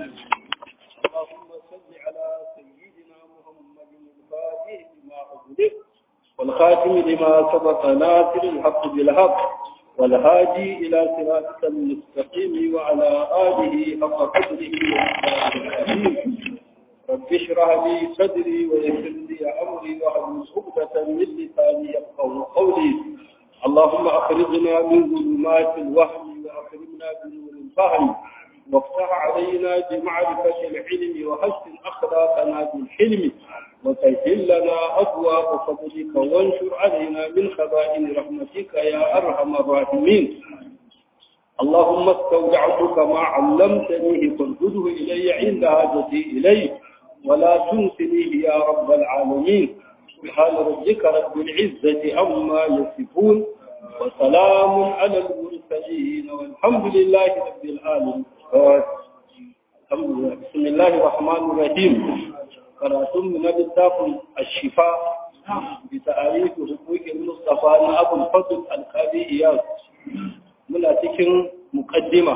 اللهم صل على سيدنا محمد الفاتح لما أغلق والخاتم لما سبق ناصر الحق بالحق والهادي إلى صراطك المستقيم وعلى آله حق قدره ومقداره رب اشرح لي صدري ويسر لي أمري واحلل عقدة من لساني يفقهوا قولي اللهم أخرجنا من ظلمات الوهم وأكرمنا بنور الفهم وافتح علينا بمعرفة العلم وحسن أخلاقنا بالحلم وسهل لنا أبواب فضلك وانشر علينا من خزائن رحمتك يا أرحم الراحمين اللهم استودعتك ما علمتنيه فانفذه إلي عند حاجتي إليه ولا تنسنيه يا رب العالمين سبحان ربك رب العزة عما يصفون وسلام على المرسلين والحمد لله رب العالمين الحمد لله بسم الله الرحمن الرحيم قراتم من الكتاب الشفاء بتعريف حقوق المصطفى أبو الفضل القاضي إياس muna cikin mukaddima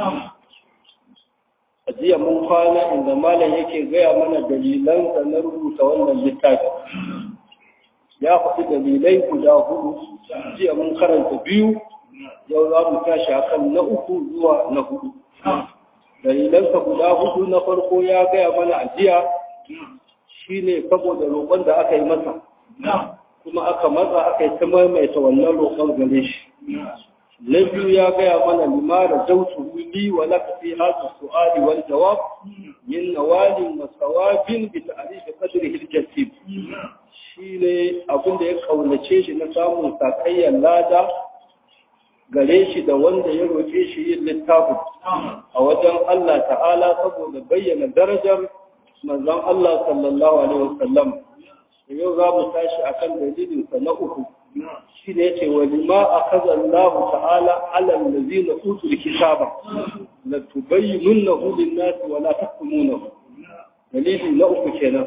a jiya mun kwana inda malam yake gaya mana dalilan da na rubuta wannan littafi ya faɗi dalilai guda hudu jiya mun karanta biyu yau za mu tashi akan na uku zuwa na hudu dalilansa guda hudu na farko ya gaya mana a jiya shine saboda roƙon da aka yi masa kuma aka matsa aka yi ta maimaita wannan roƙon gare shi na biyu ya gaya mana limara zautu li wa laka fi hadha su'ali wal jawab min nawalin wa sawabin bi ta'rif qadrihi al-jasib shine abin da ya kaunace shi na samun sakayyar lada gare shi da wanda ya roƙe shi yin littafin a wajen Allah ta'ala saboda bayyana darajar manzon Allah sallallahu alaihi wasallam yau za mu tashi akan dalilinsa na uku shi ne ce wa lima a kazan lahu ta'ala alal lazina utul kitaba la tubayyinunnahu lin-nasi wa la takumunahu dalili na uku kenan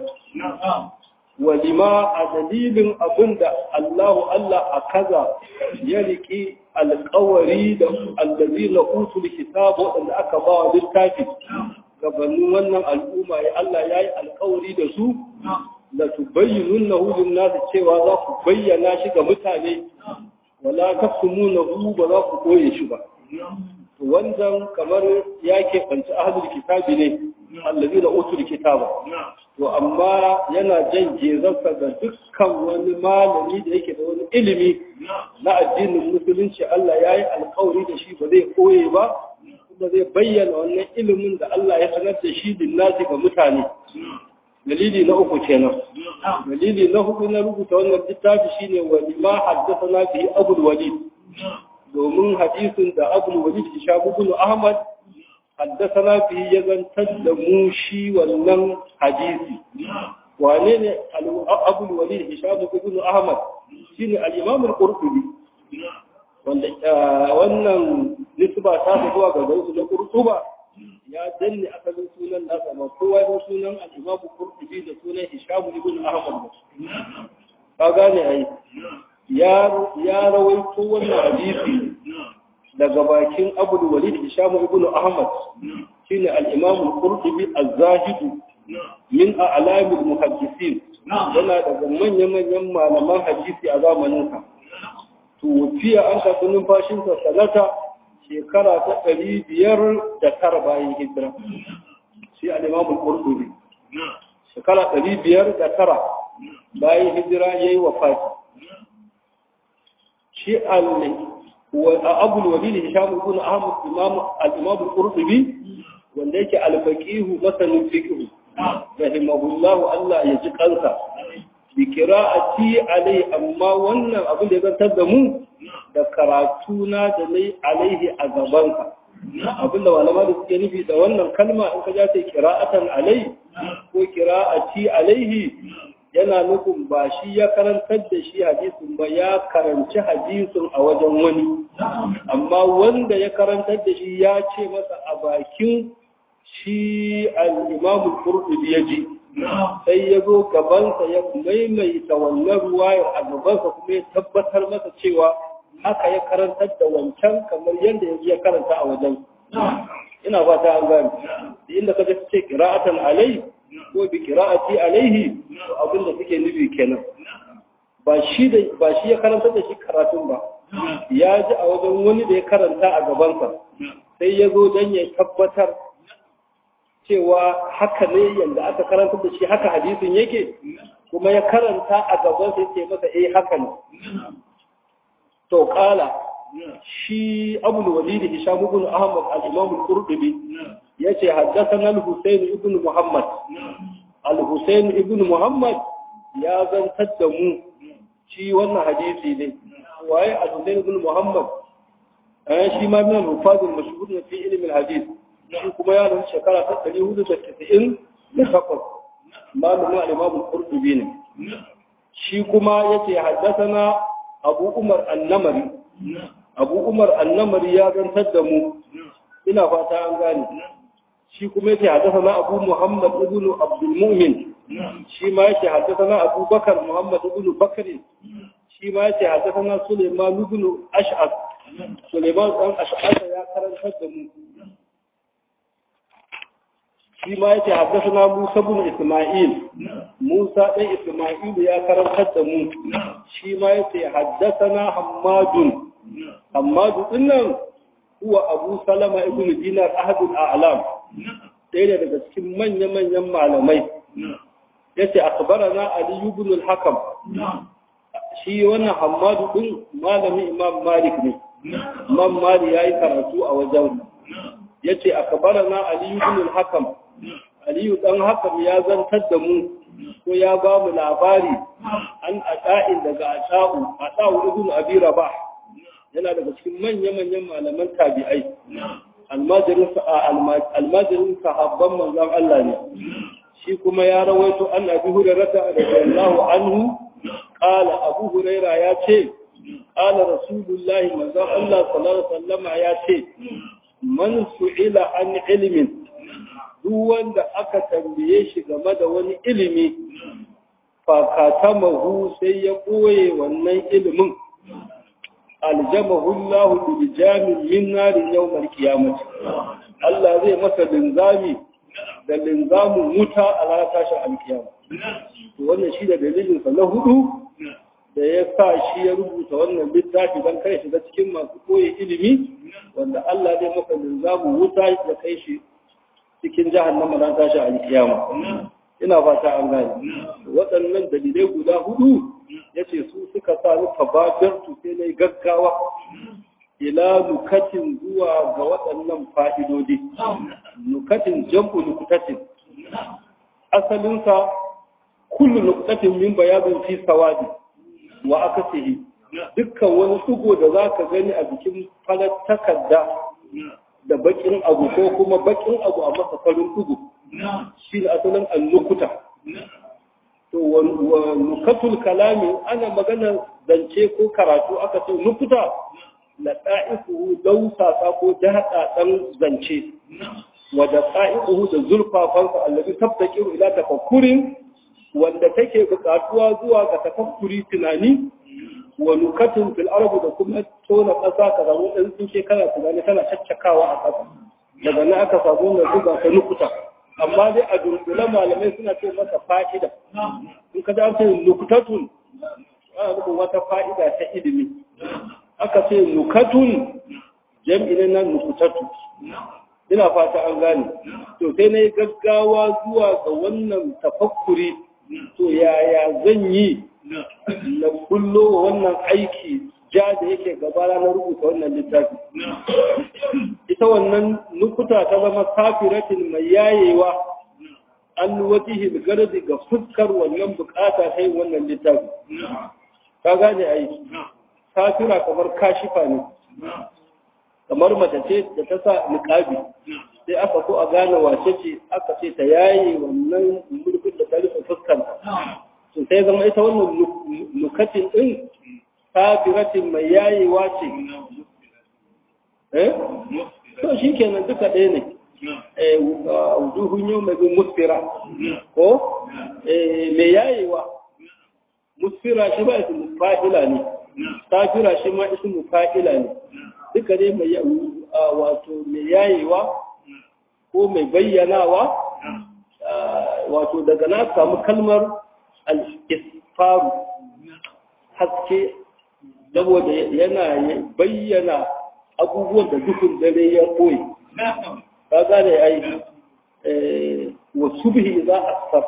wa lima a dalilin abinda Allahu Allah a kaza ya riki alƙawari da allazina utul kitaba wanda aka ba wa littafi gabanin wannan al'umma ya Allah ya yi alƙawari da su la tubayyinunnahu lin-nas cewa za ku bayyana shi ga mutane wala takumunahu ba za ku koye shi ba to wannan kamar ya ke banci ahlul kitabi ne allazi da utul kitaba to amma yana jan gezarsa ga dukkan wani malami da yake da wani ilimi na addinin musulunci Allah ya yi alkawari da shi ba zai koye ba kuma zai bayyana wannan ilimin da Allah ya sanar da shi linnasi ga mutane dalili na uku kenan dalili na hudu na rubuta wannan littafi shine wani ma haddathana bi abul walid domin hadisin da abul walid hisham ibn ahmad haddathana bi ya zantar da mu shi wannan hadisi wane ne abul walid hisham ibn ahmad shine al-imam al-qurtubi wanda wannan nisba ta zuwa ga gaisu na qurtuba ya danne asalin sunan nasa ba kowa ya sunan al-Imam Qurtubi da sunan Hisham ibn Ahmad ka gane ai ya ya rawaito wannan hadisi daga bakin Abu Walid Hisham ibn Ahmad shine al-Imam Qurtubi az-Zahid min a'lam al-muhaddisin yana daga manyan-manyan malaman hadisi a zamanin sa to fiya an ka numfashin sa sanata shekara ta ɗari biyar da tara bayan hijira shi al'imamun ƙurɗuri shekara ɗari biyar da tara bayan hijira ya yi wa fati shi al'abul wali da hisham ibn ahmad al'imamun ƙurɗuri wanda yake alfaƙihu masanin fiƙihu rahimahullahu Allah ya ji kansa bi kira'ati alai amma wannan abin da ya zantar da mu da karatu na da nai alaihi a gabanka abin da malama da suke nufi da wannan kalma in ka ja ta kira'atan alai ko kira'ati alaihi yana nufin ba shi ya karantar da shi hadisin ba ya karanci hadisin a wajen wani amma wanda ya karantar da shi ya ce masa a bakin shi al-imamul qurtubi ya ji sai ya zo gabansa ya maimaita wannan ruwayar a gabansa kuma ya tabbatar masa cewa haka ya karantar da wancan kamar yadda ya karanta a wajen ina fata an gane inda ka ce qira'atan alai ko bi qira'ati alaihi to abin da suke nufi kenan ba shi da ba shi ya karanta da shi karatun ba ya ji a wajen wani da ya karanta a gabansa sai ya zo don ya tabbatar cewa haka ne yadda aka karanta da shi haka hadisin yake kuma ya karanta a gabansa ya ce masa eh haka ne to kala shi abul walid hisham ibn ahmad al-imam al-qurtubi yace haddathana al-husayn ibn muhammad al-husayn ibn muhammad ya zantar da mu shi wannan hadisi ne waye al-husayn ibn muhammad eh shi ma min al-hufaz al-mashhur fi ilm al-hadith shi kuma ya rasu shekara ta 490 da takwas malamin al-imam al-qurtubi ne shi kuma yace haddathana abu umar annamari abu umar annamari ya zantar da mu ina fata an gane shi kuma yake haddasa na abu muhammad ibn abdul mu'min shi ma yake haddasa na abu bakar muhammad ibn bakari shi ma yake haddasa na suleiman ibn ash'ad suleiman dan ash'ad ya karantar da mu shi ma yake haddasa na musa ibn isma'il musa dan isma'il ya karantar da mu shi ma yake haddasa na hammadun Hammadu dinnan huwa Abu Salama ibn Dinar ahadul a'lam ɗaya daga cikin manya-manyan malamai yace akhbarana Ali ibn al-Hakam shi wannan Hammadu din malami Imam Malik ne Imam Malik yayi karatu a wajen yace akhbarana Ali ibn al-Hakam Ali dan Hakam ya zantar da mu ko ya ba mu labari an ata'in daga ata'u ata'u ibn Abi Rabah yana daga cikin manya-manyan malaman tabi'ai almajirin sahabban manzan Allah ne shi kuma ya rawaito an abi hurairata radiyallahu anhu qala abu huraira ya ce qala rasulullahi manzan Allah sallallahu alaihi wasallam ya ce man su'ila an ilmin duk wanda aka tambaye shi game da wani ilimi fa katamahu sai ya koye wannan ilimin aljamahu Allah bil jamin min narin yawmal qiyamah Allah zai masa linzami da linzamin wuta a ranar tashin alkiyama to wannan shi da dalilin sa na hudu da ya sa shi ya rubuta wannan littafi dan kai shiga cikin masu koyi ilimi wanda Allah zai masa linzamin wuta ya kai shi cikin jahannama ranar tashin alkiyama ina fata an gane waɗannan dalilai guda hudu ya ce su suka sa ni tabadartu sai na gaggawa ila nukatin zuwa ga waɗannan fa'idodi nukatin jam'u nukutatin asalinsa kullu nukutatin min bayanin fi sawadi wa akasihi dukkan wani tsugo da za ka gani a bikin falar takarda da bakin abu ko kuma bakin abu a masa farin tsugo shi ne asalin annukuta to wa nukatul kalami ana magana zance ko karatu aka ce nukuta la da'ifu dausasa ko jahada dan zance wa da da'ifu da zulfafansa allazi tabtakiru ila tafakkurin wanda take buƙatuwa zuwa ga tafakkuri tunani wa nukatun fil ardi da kuma tona ƙasa ka samu ɗan tsinke kana tunani kana caccakawa a ƙasa daga nan aka samu na zuba ka nukuta amma dai a dunkule malamai suna ce masa fa'ida in ka an ce nukutatun ana nufin wata fa'ida ta ilimi aka ce nukatun jam'i ne na nukutatu ina fata an gane to sai na yi gaggawa zuwa ga wannan tafakkuri to yaya zan yi na kullo wannan aiki ja da yake gabana na rubuta wannan littafi ita wannan nukuta ta zama kafiratin mai yayewa an wajihil gardi ga fuskar wannan bukata ta yin wannan littafi ka gane aiki kafira kamar kashifa ne kamar mace ce da ta sa niqabi sai aka so a gane wace ce aka ce ta yaye wannan mulkin da ta rufe fuskar to sai zama ita wannan nukatin din kafiratin mai yayewa ce eh to shi kenan duka ɗaya ne eh wujuhun yau mai bin musfira ko eh mai yayewa musfira shi ba ismu fa'ila ne kafira shi ma ismu fa'ila ne duka dai mai wato mai yayewa ko mai bayyanawa wato daga na samu kalmar al-isfaru haske saboda yana bayyana abubuwan da dukkan dare ya koyi ka gane ai wa subhi za a sar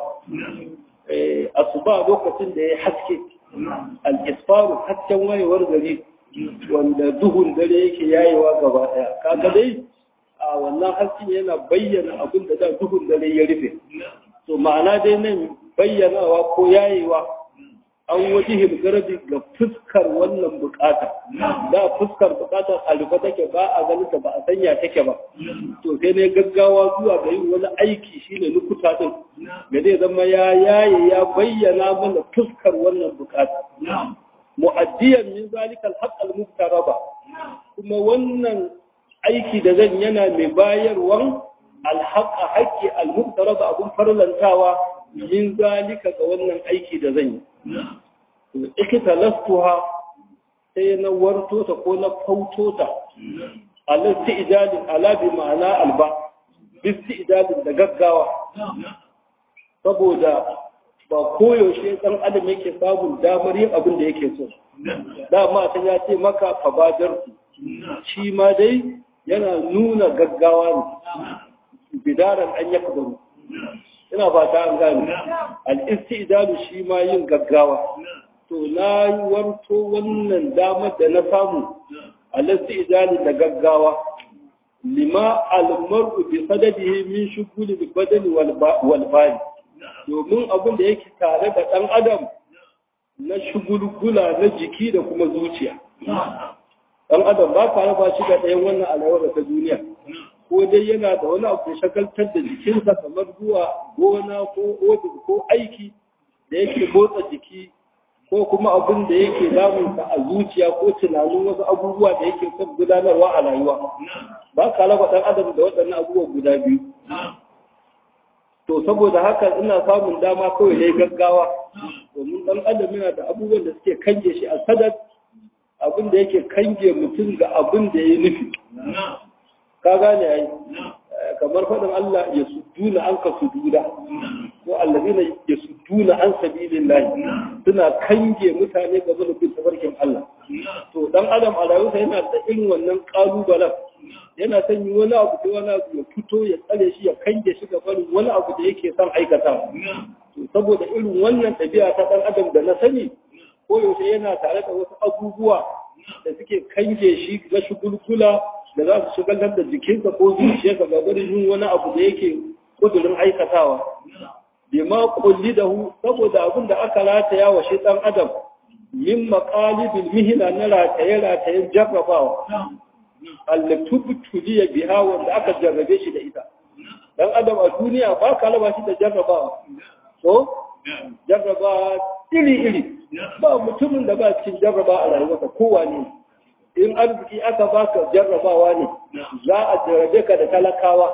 asuba lokacin da ya haske al-isfaru hasken wayewar gari wanda duhun dare yake yayewa gaba daya kaga dai a wannan hasken yana bayyana abin da da duhun dare ya rufe to ma'ana dai nan bayyanawa ko yayewa an wajihin garabi ga fuskar wannan bukata da fuskar bukatar a rufe take ba a ganin ta ba a sanya take ba to sai ne gaggawa zuwa ga yin wani aiki shine nukuta din da zai zama ya yaye ya bayyana mana fuskar wannan bukata mu'addiyan min zalika al-haqq al-muftaraba kuma wannan aiki da zan yana mai bayarwan al-haqq haqqi al-muftaraba abun farlantawa min zalika ga wannan aiki da zan yi ikita lastuha sai na warto ta ko na fauto ta alasti idalin ala bi ma'ana alba bisti idalin da gaggawa saboda ba koyaushe ɗan adam yake samun damar yin abin da yake so dama ta ya ce maka fabadar shi ma dai yana nuna gaggawa ne bidaran an ya kabaru ina fata an gane al-istidalu shi ma yin gaggawa to na yi warto wannan damar da na samu al-istidali da gaggawa lima al-mar'u bi sadadihi min shughuli al-badani wal bali domin abin da yake tare da dan adam na shugulgula na jiki da kuma zuciya dan adam ba ka raba shi da ɗayan wannan alawar ta duniya ko dai yana da wani abu shagaltar da jikinsa kamar zuwa gona ko ofis ko aiki da yake motsa jiki ko kuma abin da yake damunsa a zuciya ko tunanin wasu abubuwa da yake son gudanarwa a rayuwa ba ka raba ɗan adam da waɗannan abubuwa guda biyu to saboda haka ina samun dama kawai ne gaggawa domin ɗan adam yana da abubuwan da suke kange shi a sadar abin da yake kange mutum ga abin da ya nufi ka gane ai kamar faɗin Allah ya suduna an ka sududa ko allazina ya suduna an sabilillah suna kange mutane ga bin tabarkin Allah to dan adam a rayuwarsa yana da irin wannan kalubalen yana son yi wani abu da wani abu ya fito ya tsare shi ya kange shi ga barin wani abu da yake son aikata to saboda irin wannan ɗabi'a ta ɗan adam da na sani ko yaushe yana tare da wasu abubuwa da suke kange shi na shugulgula da za su shigar da jikinsa ko zuciyarsa ga barin yin wani abu da yake kudurin aikatawa bi ma kulli da hu saboda abin da aka rataya wa shi ɗan adam min maqalibil mihna na rataye ratayen jarrabawa allatubutuliya biha wanda aka jarrabe shi da ita dan adam a duniya ba ka raba shi da jarrabawa so jarrabawa iri iri ba mutumin da ba cikin jarraba a rayuwarsa kowa ne in arziki aka baka jarrabawa ne za a jarrabe ka da talakawa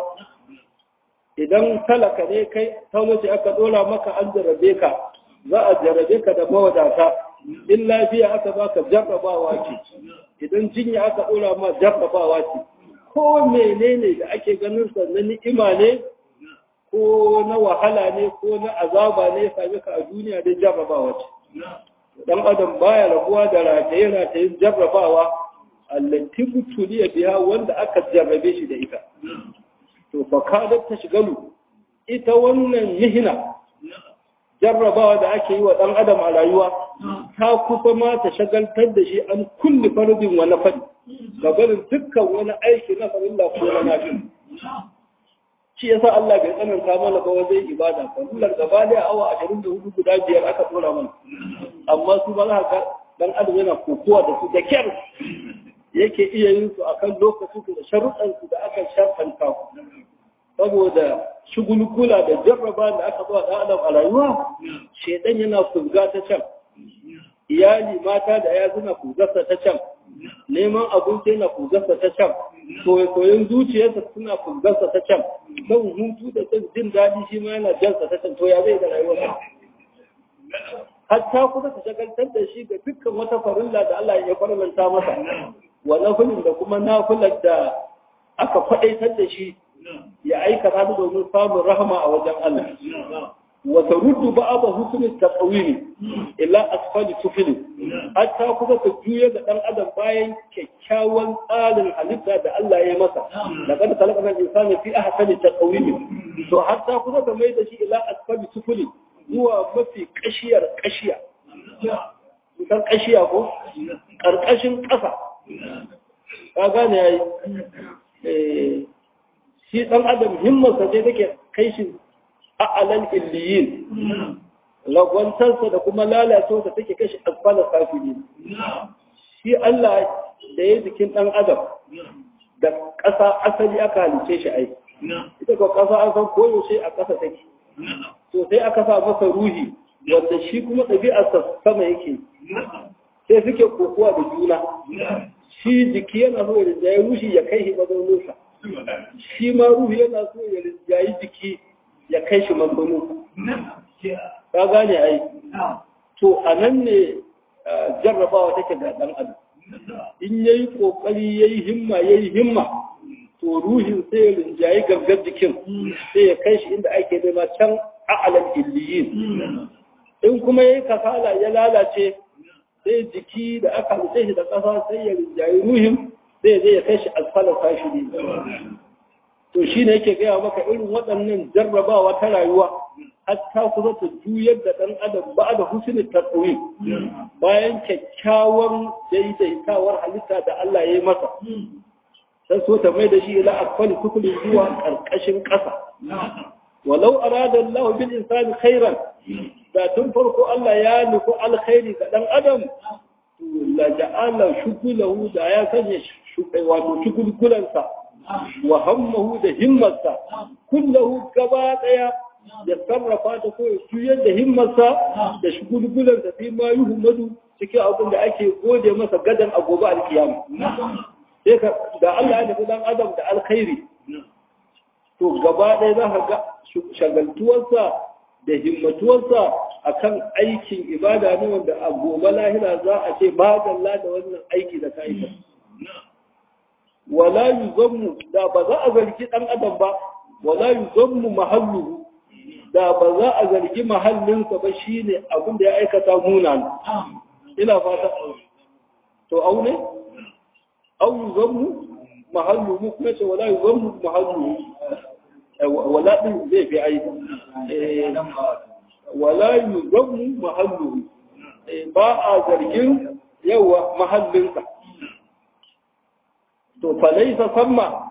idan talaka ne kai talauci aka dora maka an jarrabe ka za a jarrabe ka da mawadata in lafiya aka baka jarrabawa ce idan jinya aka dora ma jarrabawa ce ko menene da ake ganin sa na ni'ima ne ko na wahala ne ko na azaba ne same ka a duniya dai jarrabawa ce dan adam baya rabuwa da rataye ratayen jarrabawa allati butuliya biya wanda aka jarrabe shi da ita to fa kadat tashgalu ita wannan mihna jarrabawa da ake yi wa ɗan adam a rayuwa ta kusa ma ta shagaltar da shi an kulli farzin wa na fadi ga barin dukkan wani aiki na farilla ko na nafi shi yasa Allah bai tsananta mana ba wajen ibada farillar gaba da awa 24 guda biyar aka tsora mana amma su ba za ka dan adam yana kokowa da su da kyar yake iya yin su akan lokacin da sharuɗan su da aka sharfanta saboda shugulgula da jarraba da aka zuwa ɗan adam a rayuwa shedan yana kuzga ta can iyali mata da ya suna kuzarsa ta can neman abinci yana kuzarsa ta can soyayen zuciyarsa suna kuzarsa ta can don hutu da son jin daɗi shi ma yana jansa ta can to ya zai da rayuwarsa hatta kuma ta shagaltar da shi ga dukkan wata farilla da Allah ya farlanta masa wa nafilin da kuma nafilar da aka faɗaitar da shi ya aikata ta domin samun rahama a wajen Allah wa taruddu ba'da husnul taqwim ila asfali sufil hatta kuma ta juya ga dan adam bayan kyakkyawan tsarin halitta da Allah ya masa laqad khalaqna al-insana fi ahsani taqwim to hatta kuma ta mai da shi ila asfali sufil zuwa mafi kashiyar kashiya kan kashiya ko karkashin kasa ka gane yayi shi ɗan adam himmarsa ce take kai shi a'alan illiyin lagwantarsa da kuma lalacewarsa take kai shi asfala safili shi Allah da ya jikin ɗan adam da ƙasa asali aka halice shi ai ita ko ƙasa an san koyaushe a ƙasa take to sai aka sa masa ruhi wanda shi kuma ɗabi'arsa sama yake sai suke kokowa da juna shi jiki yana so ya ya ruhi ya kai shi mazauninsa shi ma ruhi yana so ya rinjayi jiki ya kai shi mazauninsa ka gane ai to a nan ne jarrabawa take ga ɗan adam in ya yi ƙoƙari ya yi himma ya yi himma to ruhin sai ya rinjayi gangar jikin sai ya kai shi inda ake nema can a'alan illiyin in kuma ya yi kasala ya lalace sai jiki da aka halitta shi da ƙasa sai ya rinjayi ruhin sai zai ya kai shi asfala sashi ne to shi ne yake gaya maka irin waɗannan jarrabawa ta rayuwa hatta kusa ta juyar da ɗan adam ba da husni tatsawi bayan kyakkyawan daidaitawar halitta da Allah ya yi masa sai so ta mai da shi ila asfali tukuli zuwa ƙarƙashin ƙasa walau arada Allah bil insani khairan da tun farko Allah ya nufi alkhairi ga dan adam la ja'ala shukulahu da ya sanya wato shukulkulansa wa hammahu da himmarsa kullahu gaba daya ya sarrafa ta ko ya juyar da himmarsa da shukulkulansa fi ma yuhmadu cikin abin da ake gode masa gadan a gobe alkiyama sai ka da Allah ya nufi dan adam da alkhairi to gaba ɗaya za ka ga shagaltuwarsa da himmatuwarsa a kan aikin ibada ne wanda a gobe lahira za a ce ba dalla da wannan aiki da ka aika. Wala yi zanmu da ba za a zargi ɗan adam ba, wala yi zanmu mahallu da ba za a zargi mahallinsa ba shi ne abin da ya aikata munan. Ina fata, to au ne? Au yi zanmu mahallu mu kuma ce wala yi zanmu mahallu wala ɗin zai fi aiki. wala yuzammu mahalluhu ba a zargin yawa mahallinsa to falaisa samma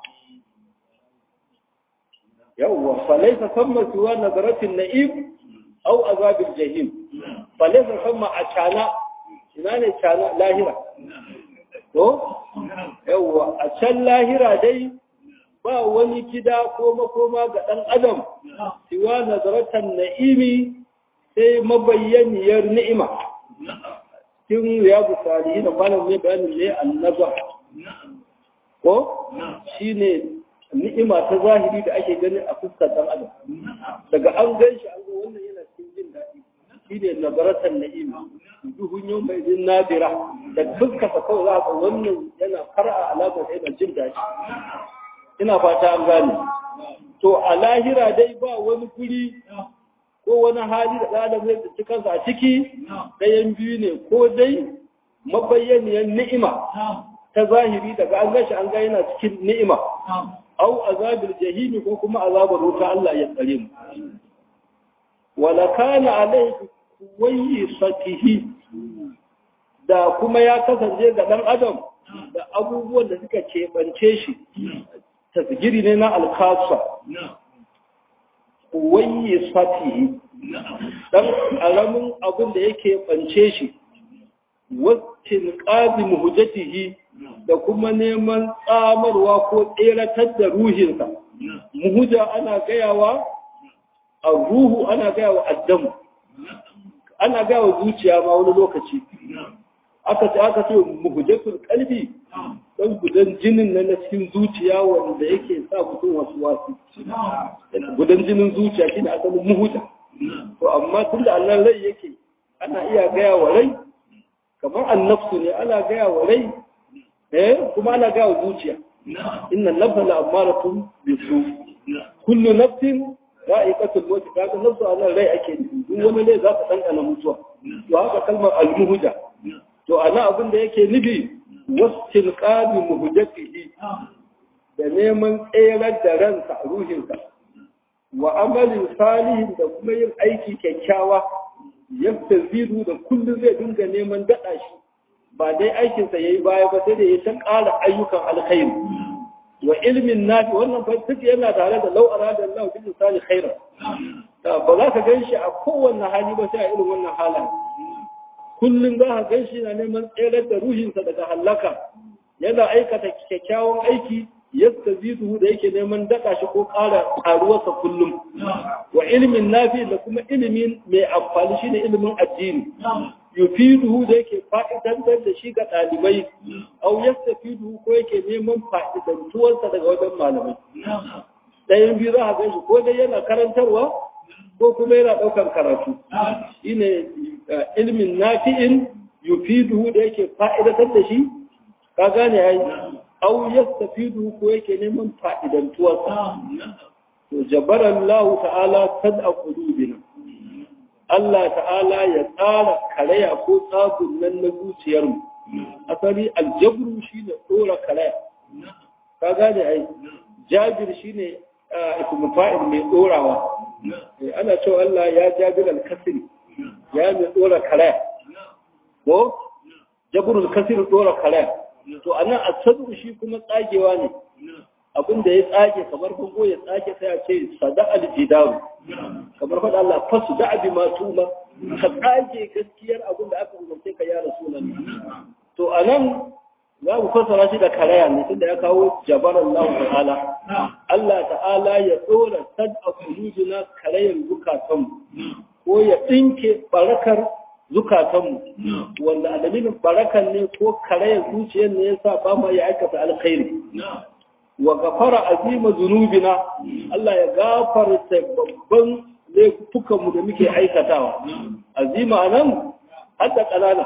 yawa falaisa samma siwa nazaratin na'im au azabil jahim falaisa samma a cana ina ne cana lahira to yawa a can lahira dai ba wani gida ko makoma ga ɗan adam siwa nazaratan na'imi sai mabayyaniyar ni'ima cikin ya busari da kwanan mai bayanin ne annaba ko shi ne ni'ima ta zahiri da ake gani a fuskar ɗan adam daga an gan shi an ga wannan yana cikin jin daɗi shi ne nazaratan na'imi duhun yau mai jin nadira da fuskasa kawai za ka wannan yana fara alamar yana jin daɗi ina fata an gane to a lahira dai ba wani guri ko wani hali da ɗan zai tsinci kansa a ciki ɗayan biyu ne ko dai mabayyaniyar ni'ima ta zahiri daga an gashi an ga yana cikin ni'ima au azabil jahimi ko kuma azabar wuta Allah ya tsare mu wala kana alayhi kuwayi satihi da kuma ya kasance ga ɗan adam da abubuwan da suka keɓance shi tasgiri ne na alkasa waye sati dan alamun abin da yake bance shi wattin qadim hujjatihi da kuma neman tsamarwa ko tseratar da ruhinsa muhuja ana gayawa a ruhu ana gayawa addamu ana gayawa zuciya ma wani lokaci aka ce aka ce muhujjatul qalbi dan gudan jinin na na cikin zuciya wanda yake sa mutum wasu wasu gudan jinin zuciya shine asalin muhuta to amma tun da Allah rai yake ana iya gaya wa rai kamar annafsu ne ana gaya wa rai eh kuma ana gaya wa zuciya inna nafsa la amaratun bisu kullu nafsin ra'iqatul maut kaga nafsu anan rai ake nufi duk wani ne za ka dandana mutuwa to haka kalmar al-muhja to ana abin da yake nufi wastilqabi muhjatihi da neman tserar da ransa ruhinsa wa amalin salihin da kuma yin aiki kyakkyawa yadda zidu da kullum zai dinga neman daɗa shi ba dai aikinsa ya yi baya ba sai da ya ta ƙara ayyukan alkhairi wa ilmin nafi wannan duk yana tare da lau'ara da Allah bin misali khaira ba za ka gan shi a kowanne hali ba sai a irin wannan halaye kullum za ka gan shi na neman tserar da ruhinsa daga hallaka yana aikata kyakkyawan aiki yadda zidu da yake neman daɗa shi ko ƙara ƙaruwarsa kullum wa ilimin nafi da kuma ilimin mai amfani shine ilimin addini yufiduhu da yake fa'idantar da shi ga ɗalibai au yastafiduhu ko yake neman fa'idantuwarsa daga wajen malamai ɗayan biyu za a gan shi ko dai yana karantarwa ko kuma yana ɗaukar karatu shine ilimin nafi'in yufiduhu da yake fa'idantar da shi ka gane yayi au yastafidu ko yake neman fa'idantuwarsa to jabara Allah ta'ala tad'a qulubina Allah ta'ala ya tsara karaya ko tsabun nan na zuciyarmu asali aljabru shine dora karaya ka gane ai jabir shine ismu fa'il mai dorawa ana cewa Allah ya jabir al-kasri ya mai dora karaya ko jabrul kasri dora karaya to anan asadu shi kuma tsagewa ne abinda ya tsage kamar bango ya tsage sai a ce sada aljidaru kamar faɗa Allah fasu da abi ma tuma ka tsage gaskiyar abin da aka umarce ka ya rasulan to anan za mu fassara shi da karaya ne tunda ya kawo jabar Allah ta'ala Allah ta'ala ya dora sad a kulujina karayar zukatanmu ko ya dinke barakar zukatanmu wanda a dalilin barakan ne ko karayar zuciyar ne yasa ba ma ya aikata alkhairi wa gafara azima zunubina Allah ya gafarta babban laifukan mu da muke aikatawa azima anan hadda kanana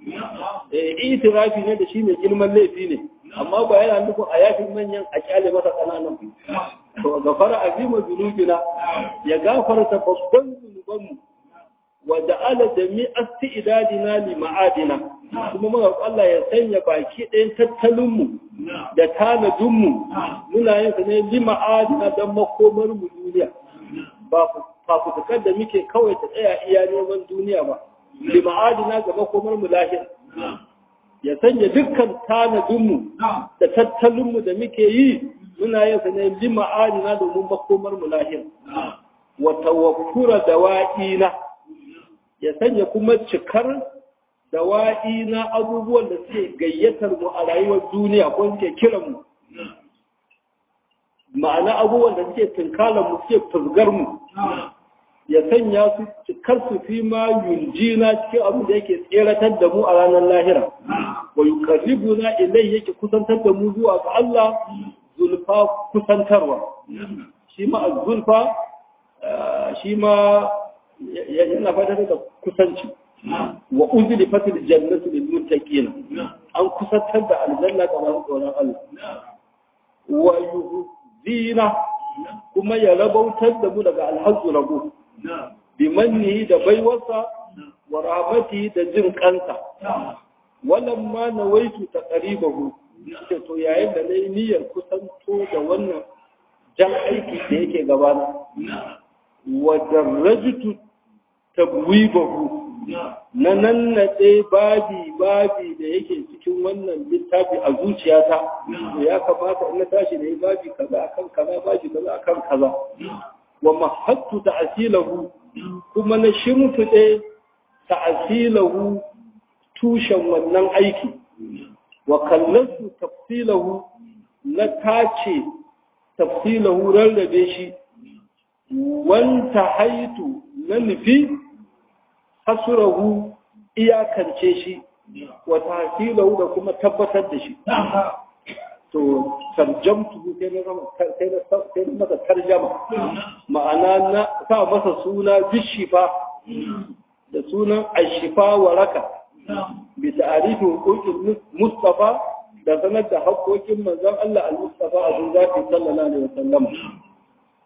eh itirafi ne da shine girman laifi ne amma ba yana nufin a yafin manyan a kyale masa kananan to gafara azima zunubina ya gafarta babban zunubanmu wa ja'ala jami'a isti'dadina li ma'adina kuma muka Allah ya sanya baki ɗayan tattalin mu da tanadin mu muna yin sa ne li ma'adina dan makomar mu duniya ba fafutukar da muke kawai ta tsaya iya neman duniya ba li ma'adina ga makomar mu lahira ya sanya dukkan tanadin mu da tattalin mu da muke yi muna yin sa ne li ma'adina domin makomar mu lahira wa tawakkura dawa'ina ya sanya kuma cikar dawa'i na abubuwan da suke gayyatar mu a rayuwar duniya ko suke kiran mu ma'ana abubuwan da suke tunkalar mu suke fuzgar mu ya sanya su cikar su fi ma yunjina cikin abin da yake tseratar da mu a ranar lahira wa yuqarribuna ilai yake kusantar da mu zuwa ga Allah zulfa kusantarwa shi ma zulfa shi ma yana fata da kusanci wa uzli fatil jannatu lil muttaqin an kusantar da aljanna ga masu tsoron Allah wa yuhdina kuma ya rabautar da mu daga alhazzu rabo bi manni da baiwarsa wa rahmati da jin kansa wannan ma nawaitu taqribahu ce to yayin da nayi niyyar kusanto da wannan jan aiki da yake gabana wa darajtu tabwibahu na nannaɗe babi babi da yake cikin wannan littafi a zuciyata to ya kamata in na tashi da yi babi kaza akan kaza babi kaza akan kaza wa mahattu ta'asilahu kuma na shimfiɗe ta'asilahu tushen wannan aiki wa kallasu tafsilahu na tace tafsilahu rarrabe shi wanta haitu na nufi hasurahu iyakance shi wa tahsilahu da kuma tabbatar da shi to tarjamtu sai na zama sai na sai na masa tarjama ma'ana na sa masa suna bishifa da sunan ashifa waraka bi ta'arifi huquqil mustafa da sanar da haƙoƙin manzon Allah al-mustafa a zafi sallallahu alaihi wasallam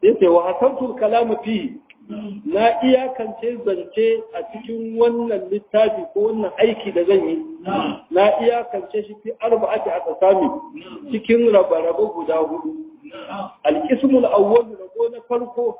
sai ce wa hasantul kalamu fi na iyakance zance a cikin wannan littafi ko wannan aiki da zan yi na iyakance shi fi arba'ati a tsami cikin rabe-rabe guda hudu alqismul awwal rabo na farko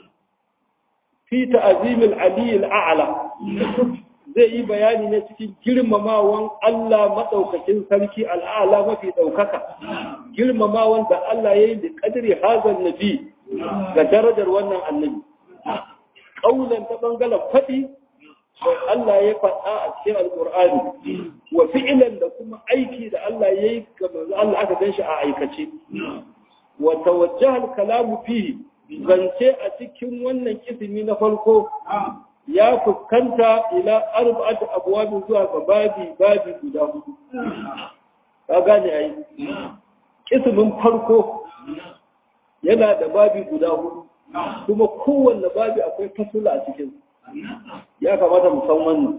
fi ta'zimil aliyil a'la zai yi bayani ne cikin girmamawan Allah maɗaukakin sarki al'ala mafi ɗaukaka, girmamawan da Allah ya yi da ƙadiri hazan nabi ga darajar wannan annabi. Ƙaunan ta ɓangaren faɗi, sai Allah ya faɗa a cikin Alƙur'ani, wa fi'ilan da kuma aiki da Allah ya yi ga manzo Allah aka gan shi a aikace. Wa tawajjahal kalamu fihi zance a cikin wannan kisimi na farko ya fuskanta ila arba'at abwabin zuwa ga babi babi guda hudu ka gane ai kismin farko yana da babi guda hudu kuma kowanne babi akwai fasula a cikin ya kamata mu san wannan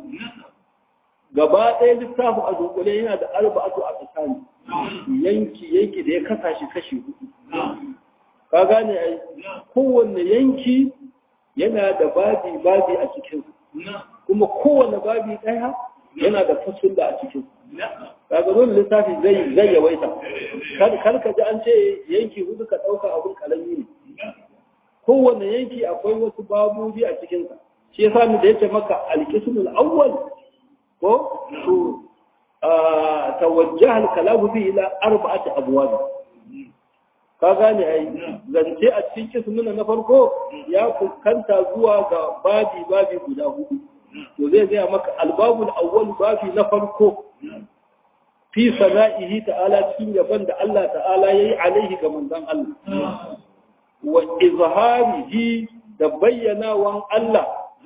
gaba ɗaya littafin a dunkule yana da arba'atu a tsakani yanki yanki da ya kasa shi kashi hudu ka gane ai kowanne yanki yana da babi babi a cikin kuma kowane babi ɗaya yana da fasulla a cikin kaga dole lissafi zai zai yawaita kar ka ji an ce yanki hudu ka ɗauka abun kalami ne kowane yanki akwai wasu babobi a cikinsa shi yasa ni da yace maka alqismul awwal ko to tawajjaha al-kalamu bi ila arba'ati abwab ka gane ai zance a cikin kismina na farko ya fuskanta zuwa ga babi babi guda hudu to zai gaya maka albabul awwal babi na farko fi sana'ihi ta'ala cikin gaban da Allah ta'ala yayi alaihi ga manzon Allah wa izharihi da bayyanawan Allah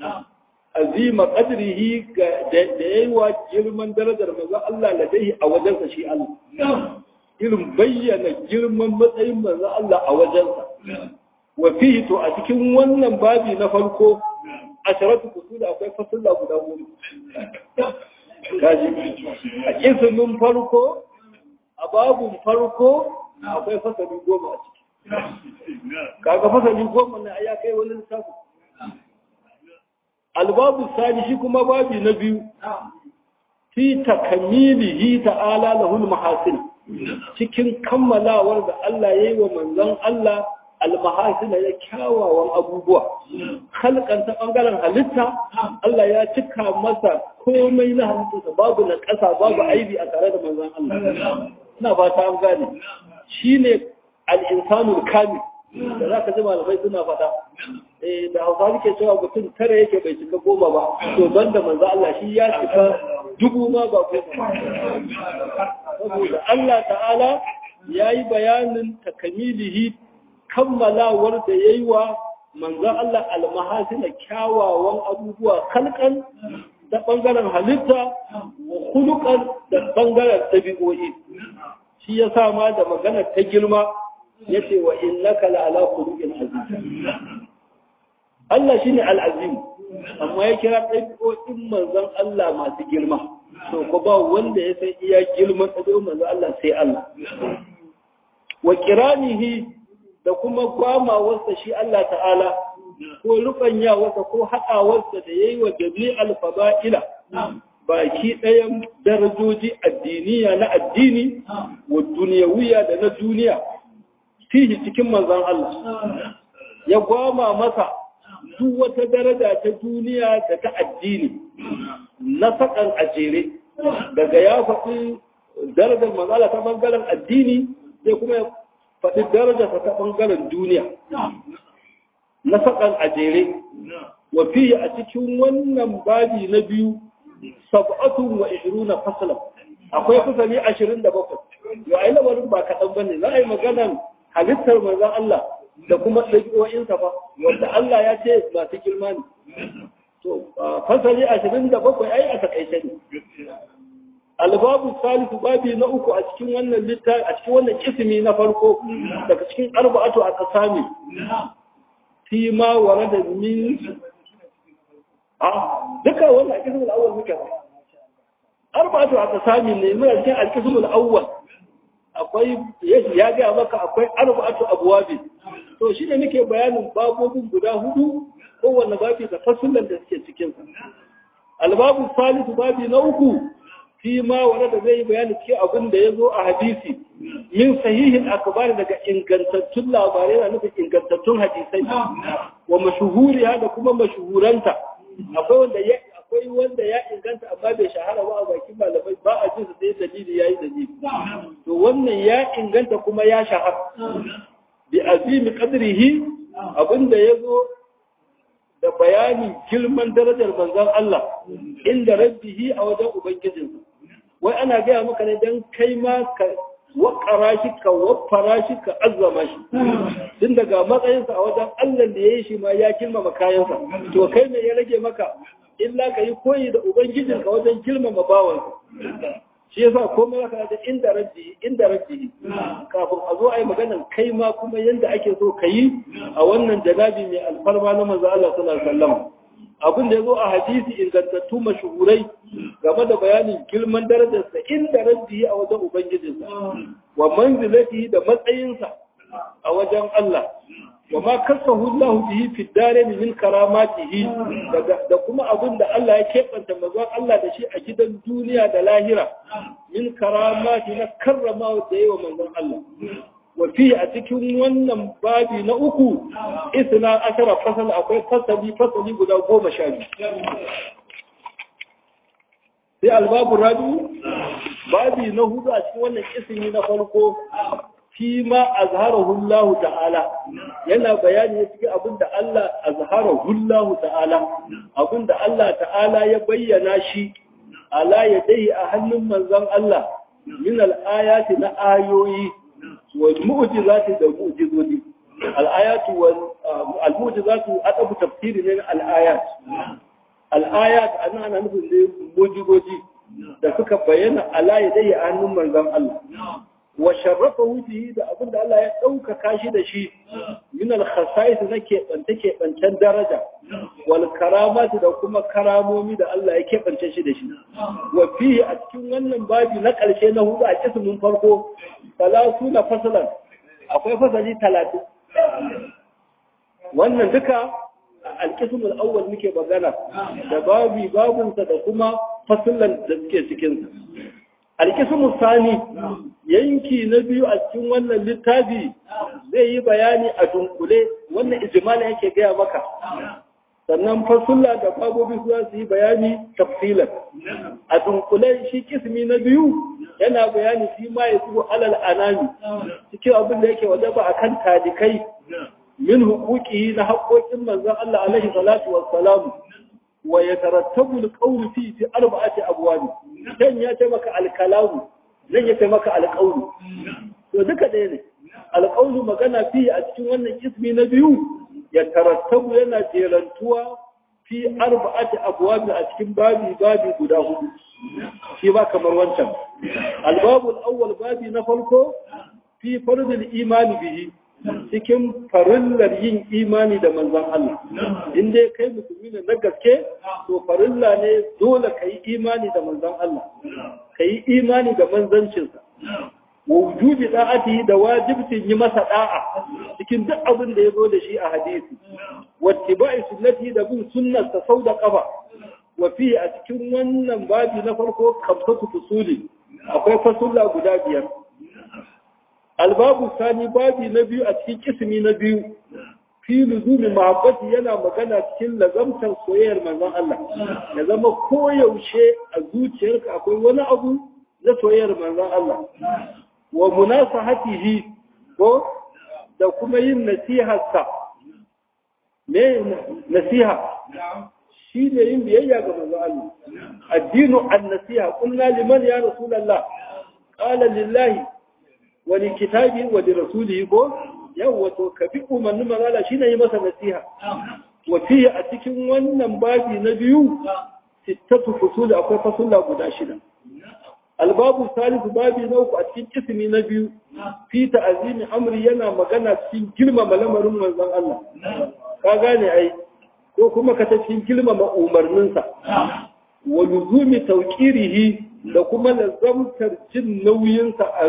azima qadrihi da yayi wa girman darajar manzon Allah ladai a wajensa shi Allah irin bayyana girman matsayin manzo Allah a wajensa wa fihi to a cikin wannan babi na farko asharatu kusula akwai fasulla guda goma kaji a kismin farko a babun farko akwai fasali goma a ciki kaga fasali goma na ya kai wani lissafi albabu sani shi kuma babi na biyu fi takamilihi ta'ala lahul mahasin cikin kammalawar da Allah ya yi wa manzon Allah almahasina ya kyawawan abubuwa halkan ta bangaren halitta Allah ya cika masa komai na halittarsa babu na ƙasa babu aibi a tare da manzon Allah ina ba ta an gane shine al-insanul kamil da za ka ji malamai suna faɗa da hausa suke cewa mutum tara yake bai cika goma ba to ban da manzo Allah shi ya cika dubu ma ba goma saboda Allah ta'ala ya yi bayanin takamilihi kammalawar da ya yi wa manzo Allah almahasina kyawawan abubuwa kalkan da ɓangaren halitta wa hulukan da ɓangaren ɗabi'o'i shi ya sa ma da maganar ta girma ya ce wa innaka la'ala khuluqin azim Allah shine al-azim amma ya kira ɗabi'o'in manzon Allah masu girma to ko ba wanda ya san iya girman ɗabi'o'in manzon Allah sai Allah wa kiranihi da kuma gwamawarsa shi Allah ta'ala ko rubanyawarsa ko haɗawarsa da yayi wa jami'al fada'ila baki ɗayan darajoji addiniya na addini wa duniyawiya da na duniya fihi cikin manzan Allah ya gwama masa duk wata daraja ta duniya da ta addini na sakan a jere daga ya faɗi darajar manzala ta ɓangaren addini sai kuma ya faɗi daraja ta ɓangaren duniya na sakan a jere wa fiye a cikin wannan babi na biyu sab'atun wa ishiruna fasalan akwai fasali ashirin da bakwai yau ai lamarin ba kaɗan ba ne za a yi maganan halittar manzan Allah da kuma ɗabi'o'insa ba wanda Allah ya ce masu girma ne. To, fasali ashirin da bakwai ai a takaice ne. Albabu salisu babi na uku a cikin wannan littafi a cikin wannan kisimi na farko daga cikin arba'atu a kasami. Fi ma ware da min a duka wannan a kisimin awwal muke ba. Arba'atu a kasami ne muna cikin alkisimin awwal. akwai ya ga maka akwai arba'atu abwabi to shi ne nake bayanin babobin guda hudu kowanne babi da fasulan da suke cikin sa albabu salisu babi na uku fi ma wanda da zai bayani cikin abin da ya zo a hadisi min sahihin akbar daga ingantattun labarai na nufin ingantattun hadisai wa mashuhuriya da kuma mashuhuranta akwai wanda ya akwai wanda ya inganta amma bai shahara ba a bakin malamai ba a jin sai dalili yayi dalili to wannan ya inganta kuma ya shahara bi azimi qadrihi abinda yazo da bayani girman darajar manzon Allah inda rabbihi a wajen ubangijinsa wai ana gaya maka ne dan kai ma ka wakara shi ka waffara shi ka azzama shi tun daga matsayinsa a wajen Allah da ya yi shi ma ya girmama kayansa to kai ne ya rage maka illa ka yi koyi da ubangijinka wajen girmama bawansa shi yasa komai zaka da inda rabbi inda rabbi kafin a zo ai maganar kai ma kuma yanda ake so ka yi a wannan janabi mai alfarma na manzo Allah sallallahu alaihi wasallam abin da yazo a hadisi ingantattu mashuhurai game da bayanin girman darajarsa inda rabbi a wajen ubangijinsa wa manzilatihi da matsayinsa a wajen Allah wa ma kasahu Allah bihi fi darain min karamatihi da kuma abin da Allah ya kebanta mazan Allah da shi a gidan duniya da lahira min karamati na karrama da yawa manzon Allah wa fi a cikin wannan babi na uku isna ashara fasal akwai fasali fasali guda goma sha biyu sai albabu rabi babi na hudu a cikin wannan ismi na farko fi ma azharahu Allah ta'ala yana bayani ne cikin abin da Allah azharahu Allah ta'ala abin da Allah ta'ala ya bayyana shi ala yadai a hannun manzon Allah min al-ayati na ayoyi wal mu'jizati da mu'jizozi al-ayatu wal al-mu'jizatu adabu tafsiri ne al-ayat al-ayat ana ana nufin ne mu'jizoji da suka bayyana ala yadai a hannun manzon Allah wa sharrafa wujihi da abin da Allah ya ɗaukaka shi da shi min al-khasa'is na keɓance keɓancen daraja wal karamati da kuma karamomi da Allah ya keɓance shi da shi wa fihi a cikin wannan babi na ƙarshe na hudu a kismin farko salatu na fasalan akwai fasali talatin wannan duka alkismul awwal muke magana da babi babunsa da kuma fasulan da suke cikinsa alkismu sani yanki na biyu a cikin wannan littafi zai yi bayani a dunkule wannan ijimala yake gaya maka sannan fasulla da babobi su su yi bayani tafsilan a dunkule shi kismi na biyu yana bayani shi ma ya zuwa alal anami cikin abin da yake wajaba akan talikai min hukuki na haƙoƙin manzon Allah alaihi salatu wassalamu wa yatarattabu alqawlu fi fi arba'ati abwab dan ya ce maka alkalamu nan ya ce maka alqawlu to duka ɗaya ne alqawlu magana fi a cikin wannan ismi na biyu ya tarattabu yana jerantuwa fi arba'ati abwab a cikin babi babi guda hudu shi ba kamar wancan albabul awwal babi na farko fi fardul imani bihi cikin farillar yin imani da manzan Allah. In dai kai musulmi ne na gaske, to farilla ne dole ka yi imani da manzan Allah, ka yi imani da manzancinsa. Wujubi da'ati da wajibcin yi masa da'a cikin duk abin da ya zo da shi a hadisi. Wattiba'i sunnati da bin sunnarsa sau da kafa. Wa fi a cikin wannan babi na farko kamsatu fusuli akwai fasulla guda biyar. albabu sani babi na biyu a cikin kismi na biyu fi luzumi mahabbati yana magana cikin lazamtar soyayyar manzon Allah ya zama koyaushe a zuciyarka akwai wani abu na soyayyar manzon Allah wa munasahatihi ko da kuma yin nasiharsa me nasiha shi ne yin biyayya ga manzon Allah addinu an-nasiha qulna liman ya rasulullah qala lillahi wani kitabi wa da rasulihi ko yau wato ka bi umarnin manala shine yi masa nasiha wa fiye a cikin wannan babi na biyu sittatu fusul akwai fasulla guda shida albabu salisu babi na uku a cikin ismi na biyu fi ta'azimi amri yana magana cikin girmama lamarin manzon Allah ka gane ai ko kuma ka ta cikin girmama umarninsa wa luzumi tawqirihi da kuma lazamtar jin nauyinsa a rai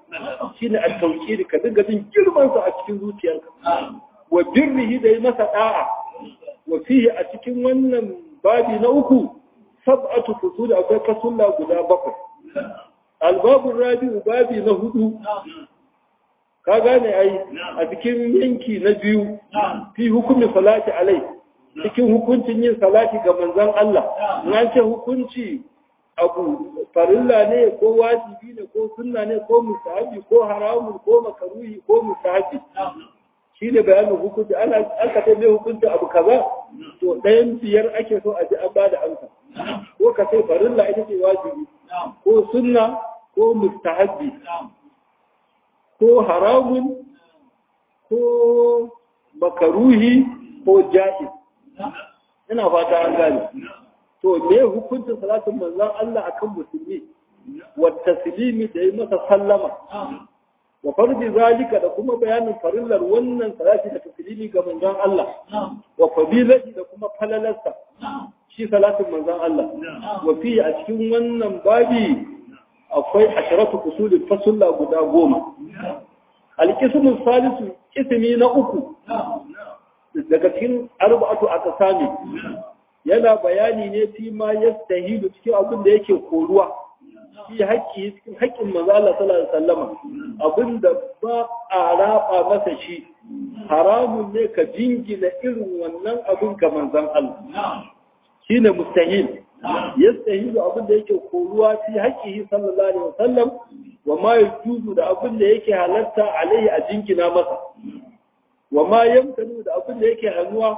shine at-tawqir ka dinga jin girman sa a cikin zuciyarka wa birrihi da yi masa da'a wa fihi a cikin wannan babi na uku sab'atu fusul akwai fasulla guda bakwai albabu rabi'u babi na hudu ka gane ai a cikin yanki na biyu fi hukumi salati alai cikin hukuncin yin salati ga manzon Allah na ce hukunci abu farilla ne ko wajibi ne ko sunna ne ko musahabi ko haramun ko makaruhi ko musahabi shi ne bayanin hukunci ana aka ta mai hukunci abu kaza to ɗayan biyar ake so a ji an ba da amsa ko ka sai farilla ita ce wajibi ko sunna ko mustahabbi ko haramun ko makaruhi ko ja'iz ina fata an gane to me hukuncin salatin manzon Allah akan musulmi wa taslimi da yi masa sallama wa farji zalika da kuma bayanin farillar wannan salati da taslimi ga manzon Allah wa fadilati da kuma falalarsa shi salatin manzon Allah wa fi a cikin wannan babi akwai asharatu usulin fasulla guda goma alqismu salisu ismi na uku daga cikin arba'atu aqsami yana bayani ne fi ma yastahidu cikin abin da yake koruwa fi haƙƙi cikin haƙƙin manzo Allah sallallahu alaihi wasallama abinda ba a raba masa shi haramun ne ka jingina irin wannan abin ga manzon Allah shine mustahil yastahilu abin da yake koruwa fi haƙƙihi sallallahu alaihi wasallam wa ma yajuzu da abin da yake halatta alaihi a jingina masa wa ma yamtanu da abin da yake hannuwa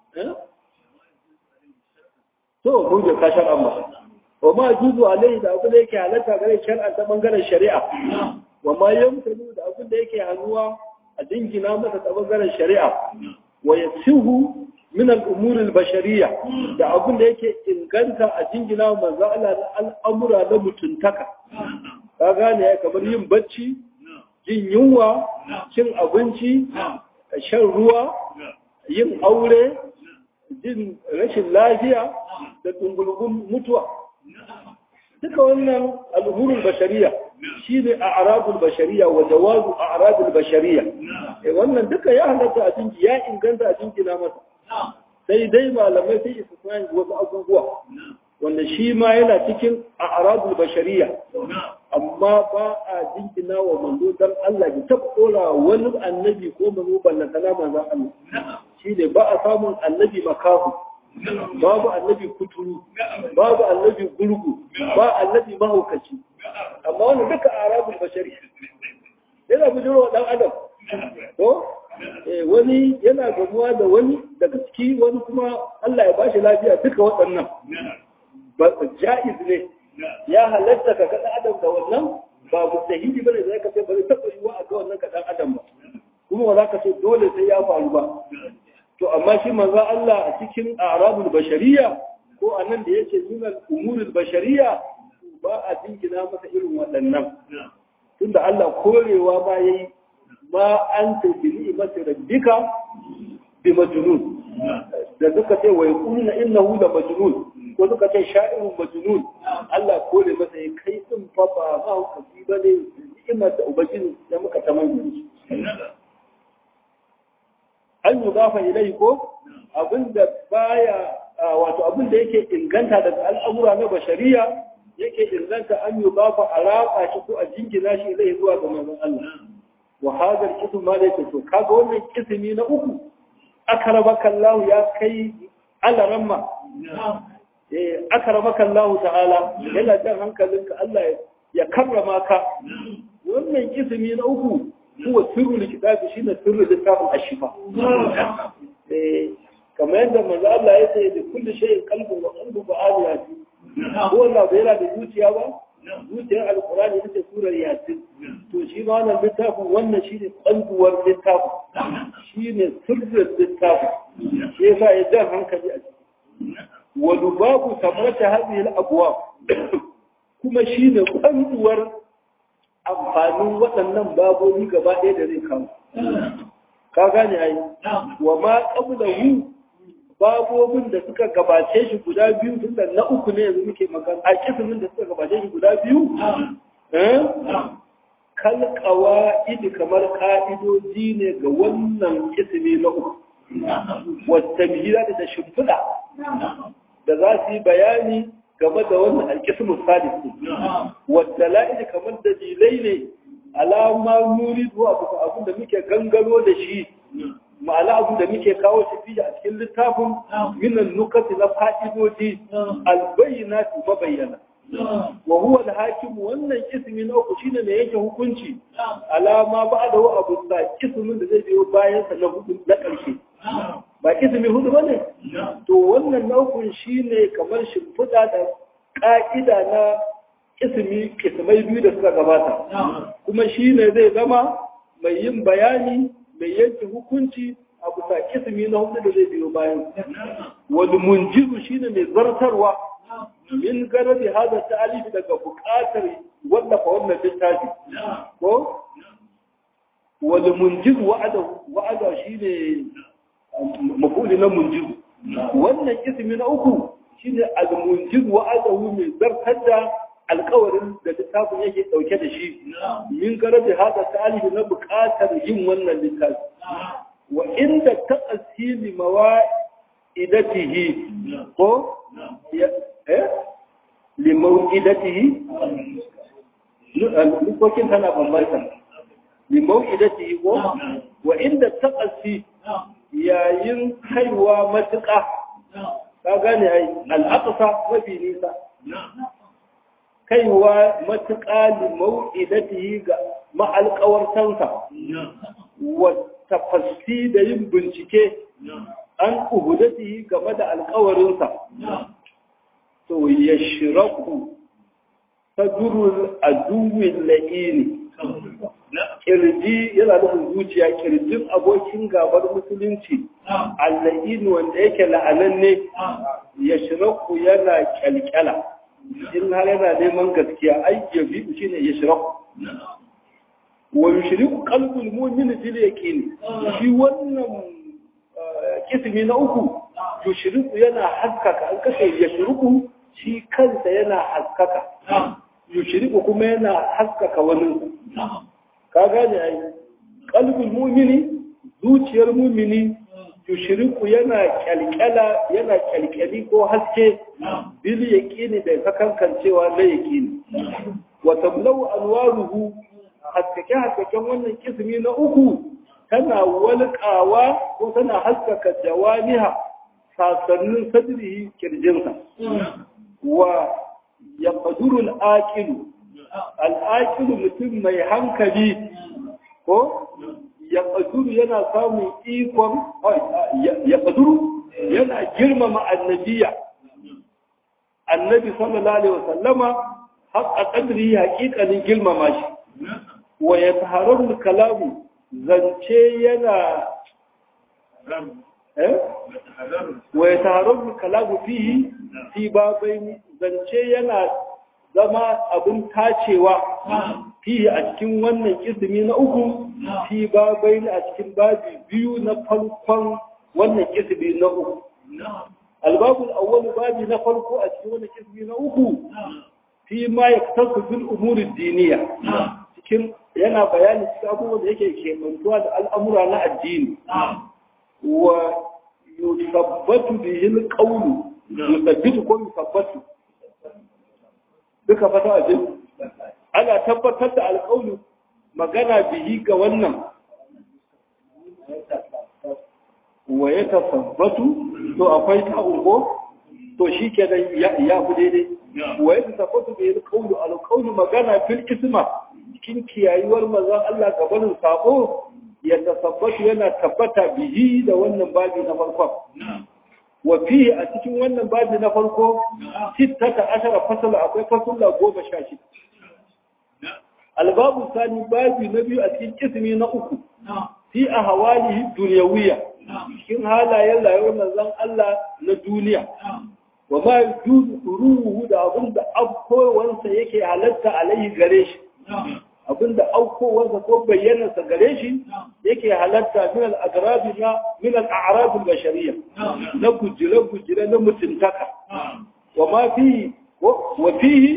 to mun da kashan amma wa ma juzu alaihi da abin da yake halatta gare shar'a ta bangaren shari'a wa ma yamtanu da abin da yake hannuwa a dingina masa ta bangaren shari'a wa yasihu min al-umur al-bashariyya da abin da yake inganta a dingina manzo Allah na al'amura na mutuntaka ka gane kamar yin bacci jin yunwa cin abinci shan ruwa yin aure jin rashin lafiya da dungulgun mutuwa duka wannan al'umurul bashariya shi ne a arabul bashariya wa jawazu a arabul bashariya wannan duka ya halatta a jinki ya inganta a jinki na masa sai dai malamai sai isa suna wasu abubuwa wanda shi ma yana cikin a arabul bashariya amma ba a jinkina wa manzo dan Allah ya tabbora wani annabi ko manzo ballantana manzon Allah shi ne ba a samun annabi makahu babu annabi kuturu babu annabi gurgu ba annabi mahaukaci amma wani duka arabul bashari yana bujiro dan adam ko wani yana gamuwa da wani daga ciki wani kuma Allah ya bashi lafiya duka waɗannan ba ja'iz ne ya halatta ka ga adam da wannan ba mustahili bane da ka ce ba zai taɓa yiwa a ga wannan ka dan adam ba kuma ba za ka ce dole sai ya faru ba to amma shi manzo Allah a cikin arabul bashariya ko anan da yake nuna umurul bashariya ba a jingina masa irin waɗannan tunda Allah korewa ba yayi ma anta bi ni'mati rabbika bi majnun da suka ce wa yaquluna innahu la majnun ko suka ce sha'irun majnun Allah kore masa ya kai din fa ba ma hukaci bane ni'imar da ubangiji da muka tamanni an yi gafa ilai ko abinda baya wato abinda yake inganta daga al'amura na bashariya yake inganta an yi gafa a rafa shi ko a jingina shi ilai zuwa ga manzon Allah wa hadar kisu ma da yake to kaga wannan kisimi na uku akarabaka Allah ya kai alaramma eh akarabaka Allah ta'ala yana jan hankalinka Allah ya karrama ka wannan kisimi na uku هو سر الكتاب شين سر الكتاب الشفاء كما يندى من الله يسعي لكل شيء قلب وقلب وآل ياسين هو الله بيلا بجوتيا با جوتيا القرآن يسعي سورة ياسين تو شي ما أنا الكتاب وانا شين قلب والكتاب شين سر الكتاب شيء فائدة عنك بأجل ولباب ثمرة هذه الأبواب كما شين قلب والكتاب amfanin waɗannan babobi gaba ɗaya da zai kama. Ka gane ai, wa ma ƙabla hu babobin da suka gabace shi guda biyu tun da na uku ne yanzu muke magana a kisimin da suka gabace shi guda biyu kalkawa idi kamar ka'idoji ne ga wannan ismi na uku wata mihira da shimfiɗa da za su yi bayani game da wannan alkismu sadisi wadda la'idi kamar dalilai ne alama nuri zuwa abin da muke gangaro da shi ma'ana abu da muke kawo shi fiye a cikin littafin minan nukati na fa'idoji albayyana su mabayyana wa huwa al-hakim wannan ismi na uku shine mai yake hukunci alama ba da wa abu da ismin da zai biyo bayan sa na hudu na karshe ba ismi hudu bane to wannan na uku shine kamar shimfiɗa da ka'ida na ismi ismai biyu da suka gabata kuma shine zai zama mai yin bayani mai yanke hukunci a bisa ismi na hudu da zai biyo bayan wani munjizu shine mai zartarwa min garabi hada ta'alifi daga buƙatar wallafa wannan littafi ko wani munjiz wa'ada wa'ada shine mafuli na munjiz wannan ismi na uku shine al-munjiz wa'ada mai zartar da alƙawarin da littafin yake dauke da shi min garabi hada ta'alifi na buƙatar yin wannan littafi wa inda ta'asili mawa'idatihi ko limau'idatihi lukokin tana bambanta limau'idatihi ko wa inda taqasi yayin haiwa matuƙa ka gane ai al'aqsa mafi nisa kaiwa matuƙa limau'idatihi ga ma'alƙawartansa wa tafassi da yin bincike an uhudatihi game da alƙawarinsa to ya shiraku ta durul aduwin la'ini kirji yana nufin zuciya kirjin abokin gabar musulunci alla'ini wanda yake la'ananne ya shiraku yana kyalkyala in har yana neman gaskiya ai ya bi shi ne ya shiraku wa yushriku qalbul mu'min fil yaqin shi wannan kismi na uku yushriku yana haskaka an kashe yashriku shi kansa yana haskaka yushriku kuma yana haskaka wani ka gane ai qalbul mu'mini zuciyar mu'mini yushriku yana kyalkyala yana kyalkyali ko haske bil yaqini da sakankancewa na yaqini wa tablau anwaruhu haskake haskaken wannan kismi na uku tana walƙawa ko tana haskaka jawaniha sasannin sadrihi kirjinsa wa ya ƙaduru al'aƙilu al'aƙilu mutum mai hankali ko ya ƙaduru yana samun ikon ya ƙaduru yana girmama annabiya annabi sallallahu alaihi wasallama haƙa ƙadri haƙiƙanin girmama shi wa ya taharar kalamu zance yana wa ya taharar kalamu fihi fi babai zance yana zama abin tacewa fihi a cikin wannan kisimi na uku fi babai a cikin babi biyu na farkon wannan kisimi na uku albabul awwal babi na farko a cikin wannan kisimi na uku fi ma yaktasu bil umuri diniya cikin yana bayani cikin abubuwan da yake kemantuwa da al'amura na addini wa yusabbatu bihi alqawlu yusabbitu ko yusabbatu duka fata ajin ana tabbatar da alqawlu magana bihi ga wannan wa ya tasabbatu to akwai ta ugo to shi ke da ya fi daidai wa ya tasabbatu bihi alqawlu alqawlu magana fil isma cikin kiyayuwar mazan Allah gabanin sabo ya tasabbatu yana tabbata bihi da wannan babi na farkon. Wa fihi a cikin wannan babi na farko, sittata ashara fasala akwai fasula goma sha shida. Albabu sani babi na biyu a cikin kismi na uku, fi a hawalihi duniyawiya, cikin halayen rayuwar manzon Allah na duniya. Wa ma yujuzu ruhu da abin da afkowansa yake halatta alaihi gare shi. abinda aukowarsa ko bayyanarsa gare shi yake halatta min al-agrabi na min al-a'rab al-bashariyya na gujire gujire na mutuntaka wa ma fi wa fihi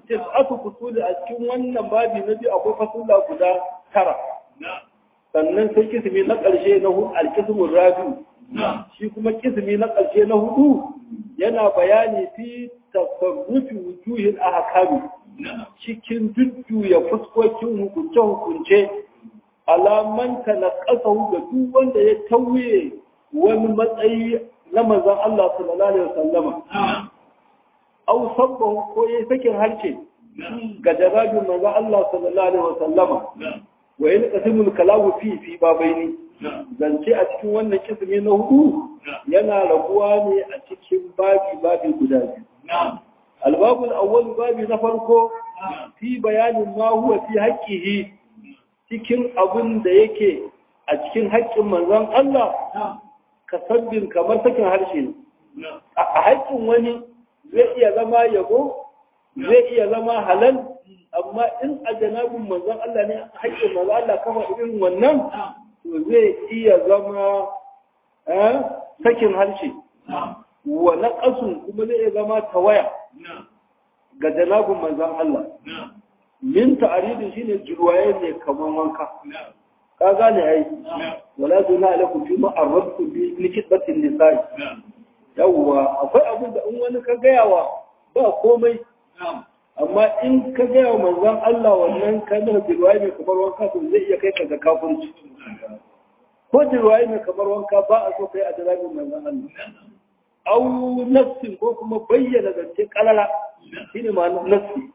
tis'atu fusuli a cikin wannan babi na biyu akwai fasula guda tara sannan sai kismi na ƙarshe na hudu alkismun rabi'u shi kuma kismi na ƙarshe na hudu yana bayani fi tasarrufi wujuhin ahkami cikin jujjuya fuskokin hukunce-hukunce alamanta na ƙasa ga duk wanda ya tauye wani matsayi na manzan Allah sallallahu alaihi wasallama au sabbahu ko yayi sakin harshe ga jarabin manzan Allah sallallahu alaihi wasallama wa in qasimul kalamu fi fi babaini zance a cikin wannan kismi na hudu yana rabuwa ne a cikin babi babi guda biyu albabul awwal babi na farko fi bayanin ma huwa fi haqqihi cikin abin da yake a cikin haƙƙin manzon Allah ka sabbin kamar sakin harshe ne a haƙƙin wani zai iya zama yabo zai iya zama halal amma in a janabin manzon Allah ne haƙƙin manzon Allah kafa irin wannan to zai iya zama sakin harshe wa naqasun kuma zai iya zama tawaya ga janabin manzon Allah min ta'aridin shine jirwaye ne kaman wanka ka gane ai wala zuna alaikum fi ma arabtu bi likitatin nisa'i yawwa akwai abin da in wani ka gayawa ba komai amma in ka gaya wa manzon Allah wannan kalmar jirwaye mai kamar wanka to zai iya kai ka ga kafirci ko jirwaye mai kamar wanka ba a so kai a jalabin manzon Allah au nafsin ko kuma bayyana zance kalala shine ma nafsi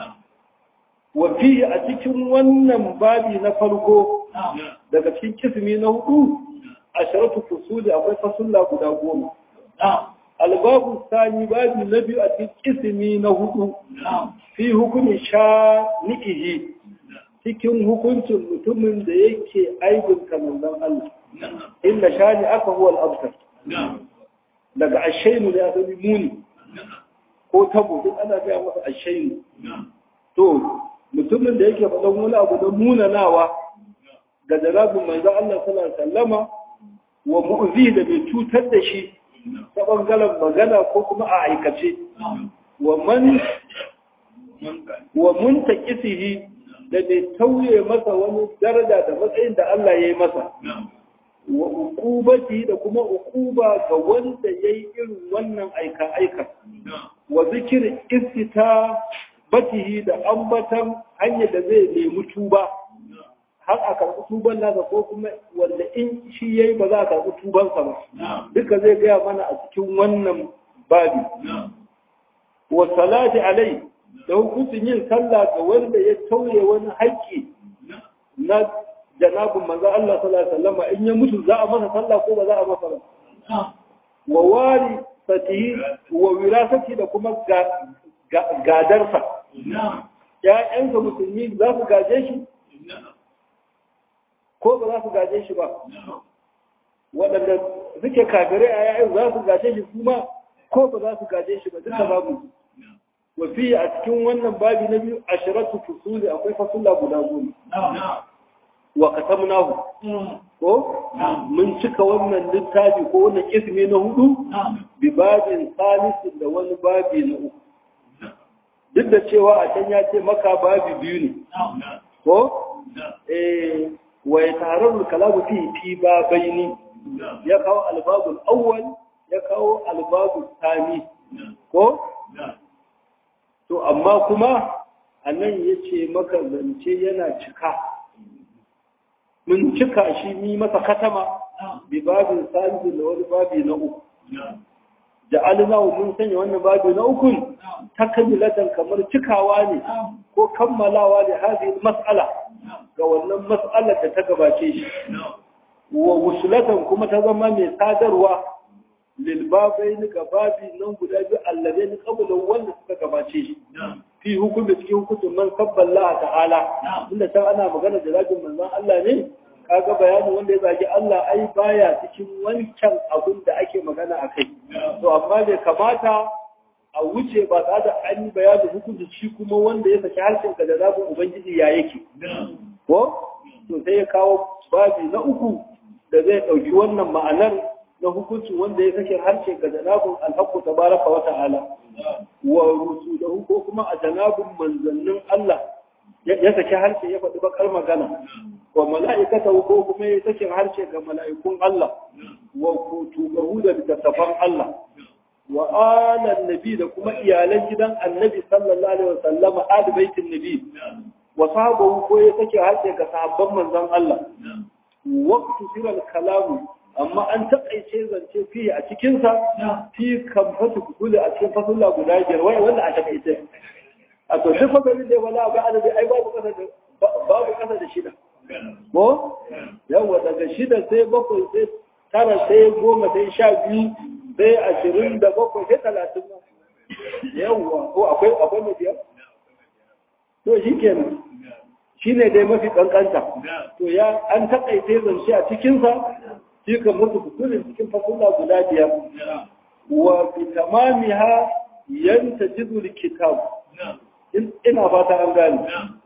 wafi a cikin wannan babi na farko daga cikin kismi na hudu a sharatu fusuli akwai fasulla guda goma albabu sani babi na biyu a cikin kismi na hudu fi hukumin sha ni'ihi cikin hukuncin mutumin da yake aibin kamandan Allah inda shani aka huwa al'abtar daga ashainu da ya sani muni ko tabo duk ana gaya masa ashainu to mutumin da yake faɗan wani abu da munanawa ga jarabin manzo Allah sallallahu alaihi wasallama wa mu'zi da bai cutar da shi ta bangaren magana ko kuma a aikace wa man wa muntaqisihi da bai tauye masa wani daraja da matsayin da Allah ya yi masa wa uqubati da kuma uquba ga wanda yayi irin wannan aika aika wa zikir istita batihi da ambatan hanyar da zai nemi tuba har a karɓi tuban nasa ko kuma wanda in shi yayi ba za a karɓi tubansa ba duka zai gaya mana a cikin wannan babi wa salati alai da hukuncin yin sallah ga wanda ya tauye wani haƙƙi na janabin manzo Allah sallallahu alaihi wasallam in ya mutu za a masa sallah ko ba za a masa ba wa wari fatihi wa wirasati da kuma gadarsa ‘ya'yansa musulmi za su gaje shi ko ba za su gaje shi ba waɗanda suke kafirai a ‘ya'yan za su gaje shi kuma ko ba za su gaje shi ba duka babu wafi a cikin wannan babi na biyu a shiratu fusuli akwai fasula guda goma wa katamnahu ko mun cika wannan littafi ko wannan ismi na hudu bi babin salisin da wani babi na uku duk da cewa a can ya ce maka babi biyu ne ko eh wa yataharraru kalamu fi fi babaini ya kawo albabul awwal ya kawo albabul thani ko to amma kuma anan yace maka zance yana cika mun cika shi mi masa katama bi babin salisu da wani babi na uku ja'alnahu mun sanya wannan babi na uku takmilatan kamar cikawa ne ko kammalawa da hadhihi mas'ala ga wannan mas'alar da ta gabace shi wa wusulatan kuma ta zama mai sadarwa lil babaini ga babi nan guda biyu alladaini qabla wanda suka gabace shi fi hukumi cikin hukuncin man sabballaha ta'ala inda can ana magana da zagin manzon Allah ne kaga bayanin wanda ya zagi Allah ai baya cikin wancan abin da ake magana a kai to amma bai kamata a wuce ba tare da an yi bayanin hukunci shi kuma wanda ya saki harshen ka da zabin ubangiji ya yake ko to sai ya kawo babi na uku da zai ɗauki wannan ma'anar na hukuncin wanda ya kashe harshe ga janabun alhaqqu tabaraka wa ta'ala wa rusulahu ko kuma a janabun manzannin Allah ya saki harshe ya faɗi bakar magana wa mala'ikata ko kuma ya saki harshe ga mala'ikun Allah wa kutubahu da littattafan Allah wa alan nabi da kuma iyalan gidan annabi sallallahu alaihi wasallam ahli baitin nabi wa sahabahu ko ya saki harshe ga sahabban manzon Allah waqtu siral kalamu amma an taƙaice zance fi a cikinsa fi kan fasu kule a cikin fasulla guda biyar wai wanda a taƙaice a to duk fasalin da wala ga adadi ai babu kasa da babu kasa da shida ko yawa daga shida sai bakwai sai tara sai goma sai sha biyu sai ashirin da bakwai sai talatin ma yawa ko akwai akwai mai biyar to shi kenan shi ne dai mafi kankanta to ya an taƙaice zance a cikinsa shi kan mutu kusurin cikin fasulla guda biyar wa bi tamamiha yanta jizul kitab ina fata an gani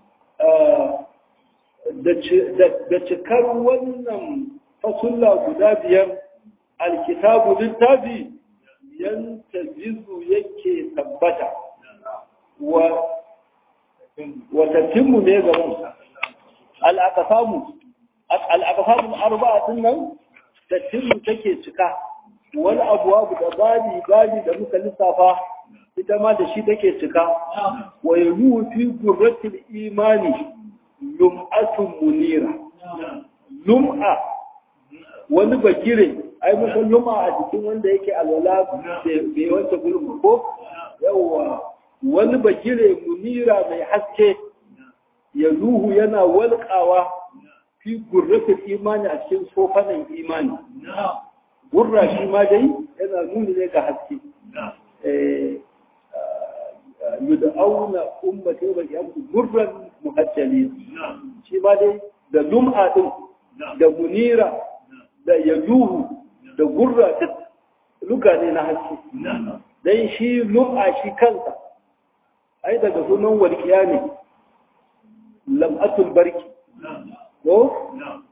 da cikar wannan fasulla guda biyar alkitabu littafi yanta jizu yake tabbata wa watattinmu ne gaban al'akasamu al'akasamun arba'atun nan tattinmu take cika wani abuwa da babi babi da muka lissafa ita ma da shi take cika wa yalu fi gurratil imani lum'atun munira lum'a wani bakire ai muka lum'a a jikin wanda yake alwala bai wanta gurin ko yawa wani bakire munira mai haske ya ruhu yana walƙawa fi gurratin imani a cikin sofanin imani gurra shi ma dai yana nuni ne ga haske yud'auna ummati wa yamsu gurran muhajjalin shi ma dai da lum'a din da munira da yaduhu da gurra duk luka ne na haske dan shi lum'a shi kansa ai daga sunan walƙiya ne lam'atul barki ko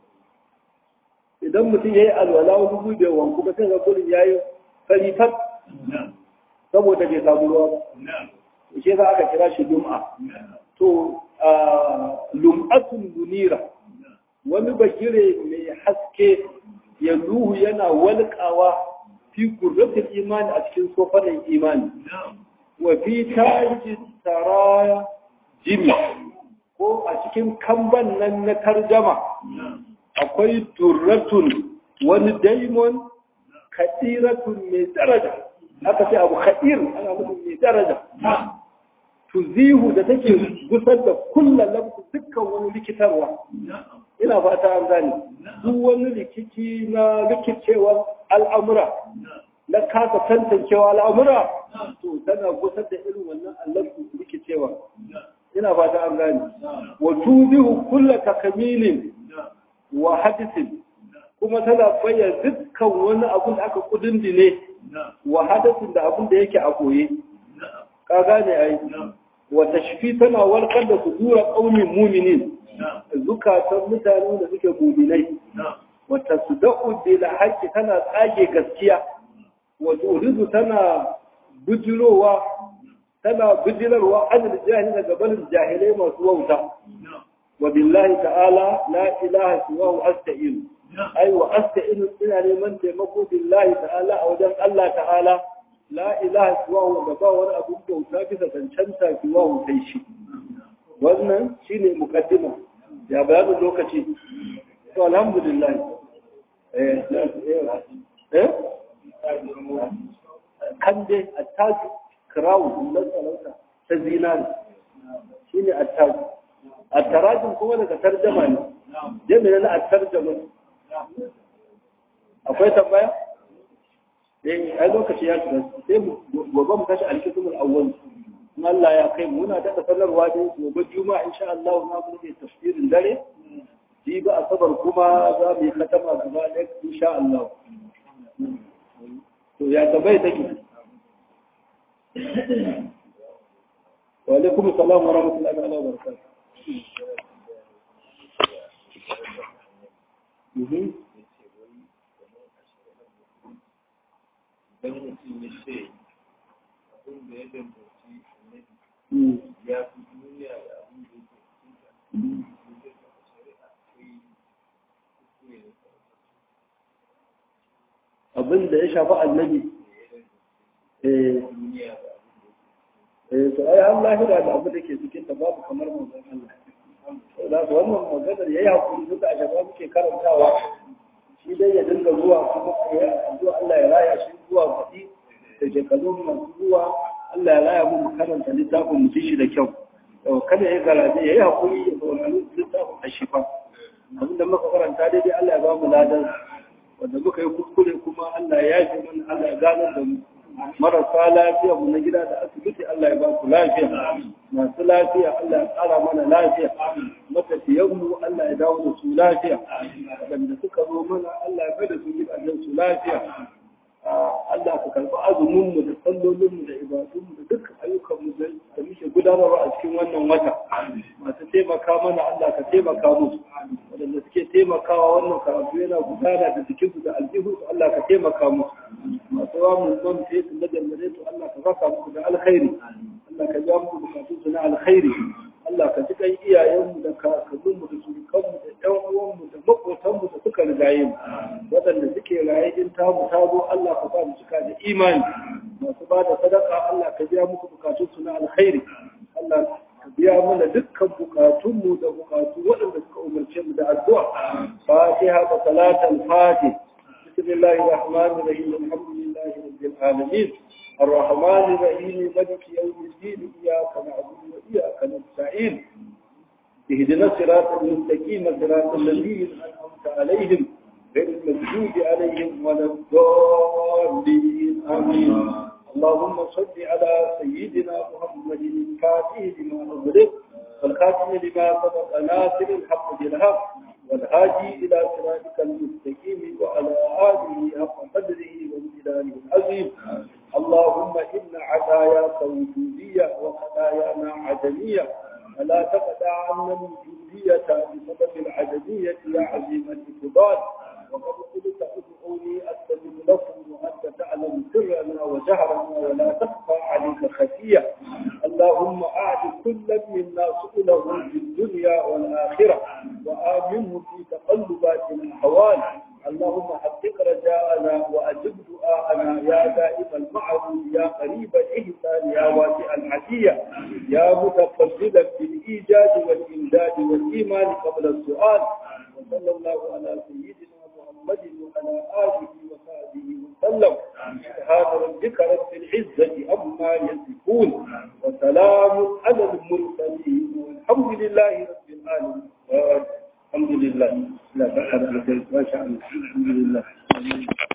idan mutum ya yi alwala wani gube wanku ba sai ga kullum ya yi farifat saboda bai samu ruwa ba shi za aka kira shi lum'a to lum'atul munira wani bakire mai haske ya ruhu yana walƙawa fi gurratul imani a cikin sofanin imani wa fi tarji taraya jimi ko a cikin kamban nan na tarjama akwai durratun wani daimon kadiratun mai daraja aka ce abu kadir ana nufin mai daraja tuzihu da take gusar da kullum lamsu dukkan wani likitarwa ina fata an gane duk wani rikici na rikicewar al'amura na kasa tantancewa al'amura to tana gusar da irin wannan allafu rikicewa ina fata an gane wa tuzihu kulla takamilin wa hadisin kuma tana bayyana dukkan wani abun da aka kudindine wa hadisin da abun da yake a koye ka gane ai wa tashfi tana warkar da sudura qaumin mu'minin zukatan mutane da suke mu'minai wa tasdaqu bil haqqi tana tsage gaskiya wa turidu tana bujirowa tana bijirarwa an jahili daga barin jahilai masu wauta wa billahi ta'ala la ilaha siwahu asta'in ai wa asta'in ina neman taimako billahi ta'ala a wajen Allah ta'ala la ilaha siwahu da ba wani abin bauta bisa cancanta siwahu sai shi wannan shine muqaddima ya bayanin lokaci to alhamdulillah eh eh kande attaju crown na sarauta ta zinari shi ne attaju attarajin kuma daga tarjama ne jami'a na attarjama akwai tambaya? eh ai lokaci ya shiga sai gobe mu tashi alkitubul awwal in Allah ya kai muna da sanarwa dai gobe juma'a insha Allah na mu ne tafsirin dare ji ba asabar kuma za mu yi katama gaba ɗaya insha Allah to ya tabai take وعليكم السلام ورحمة الله تعالى وبركاته dan mutum ya ce abin da ya danganci annabi ya fi duniya da abin da yake cikin ta shari'a akwai kuskure da abin da ya shafi annabi eh duniya da eh to ai an lahira da abu da ke cikin ta babu kamar manzon Allah to da su wannan maganar yayi hakuri duka a shaba muke karantawa shi dai ya dinga zuwa kuma ya zuwa Allah ya raya shi zuwa kuɗi da shekaru masu zuwa Allah ya raya mu karanta littafin mu ji shi da kyau to kada ya garaje yayi hakuri ya saurari littafin a shifa abin da muka karanta daidai Allah ya ba mu ladan wanda muka yi kuskure kuma Allah ya yi mana Allah ya gano da mu marasa lafiya mu na gida da asibiti Allah ya ba ku lafiya masu lafiya Allah ya tsara mana lafiya matafiyan mu Allah ya dawo da su lafiya waɗanda suka zo mana Allah ya bada su gidajen su lafiya Allah ka karɓi azumin mu da sallolin mu da ibadun mu da dukkan ayyukan mu da muke gudanarwa a cikin wannan wata masu taimaka mana Allah ka taimaka musu waɗanda suke taimakawa wannan karatu yana gudana da jikinsu da aljihunsu Allah ka taimaka musu masu wa mun man sai su najar to Allah ka saka musu da alkhairi Allah ka ja musu bukatun su na alkhairi Allah ka ji kan iyayenmu da kakanninmu da surukanmu da ƴan uwanmu da maƙotanmu da suka rigaye mu waɗanda suke raye in tamu ta zo Allah ka ba mu cika da imani masu ba da sadaka Allah ka biya musu bukatun su na alkhairi Allah ka biya mana dukkan bukatunmu da bukatu waɗanda suka umarce mu da addu'a fatiha da salatul fatih بسم الله الرحمن الرحيم الحمد لله رب العالمين الرحمن الرحيم ملك يوم الدين إياك نعبد وإياك نستعين اهدنا الصراط المستقيم صراط الذين أنعمت عليهم غير المغضوب عليهم ولا الضالين آمين اللهم صل على سيدنا محمد الفاتح لما أغلق والخاتم لما سبق ناصر الحق بالحق والهادي إلى صراطك المستقيم وعلى آله حق قدره وامتدانه العظيم اللهم إن عداياك وجودية وخطايانا عدمية فلا تقطع عنا الوجودية بسبب العدمية يا عظيم الإقبال وقد قلت ادعوني أستجب لكم وأنت تعلم سرنا وجهرنا ولا تخفى عليك خفية اللهم أعد كل منا سؤله في الدنيا والآخرة وآمنه في تقلبات الأحوال اللهم حقق رجاءنا وأجب دعاءنا يا دائم المعروف يا قريب الإحسان يا واسع العشية يا متفضلا بالإيجاد والإمداد والإيمان قبل السؤال وصلى الله على سيدنا محمد وعلى آله وصحبه وسلم سبحان ربك رب العزة عما يصفون وسلام على المرسلين والحمد لله رب العالمين الحمد لله لا بأس ما شاء الله الحمد لله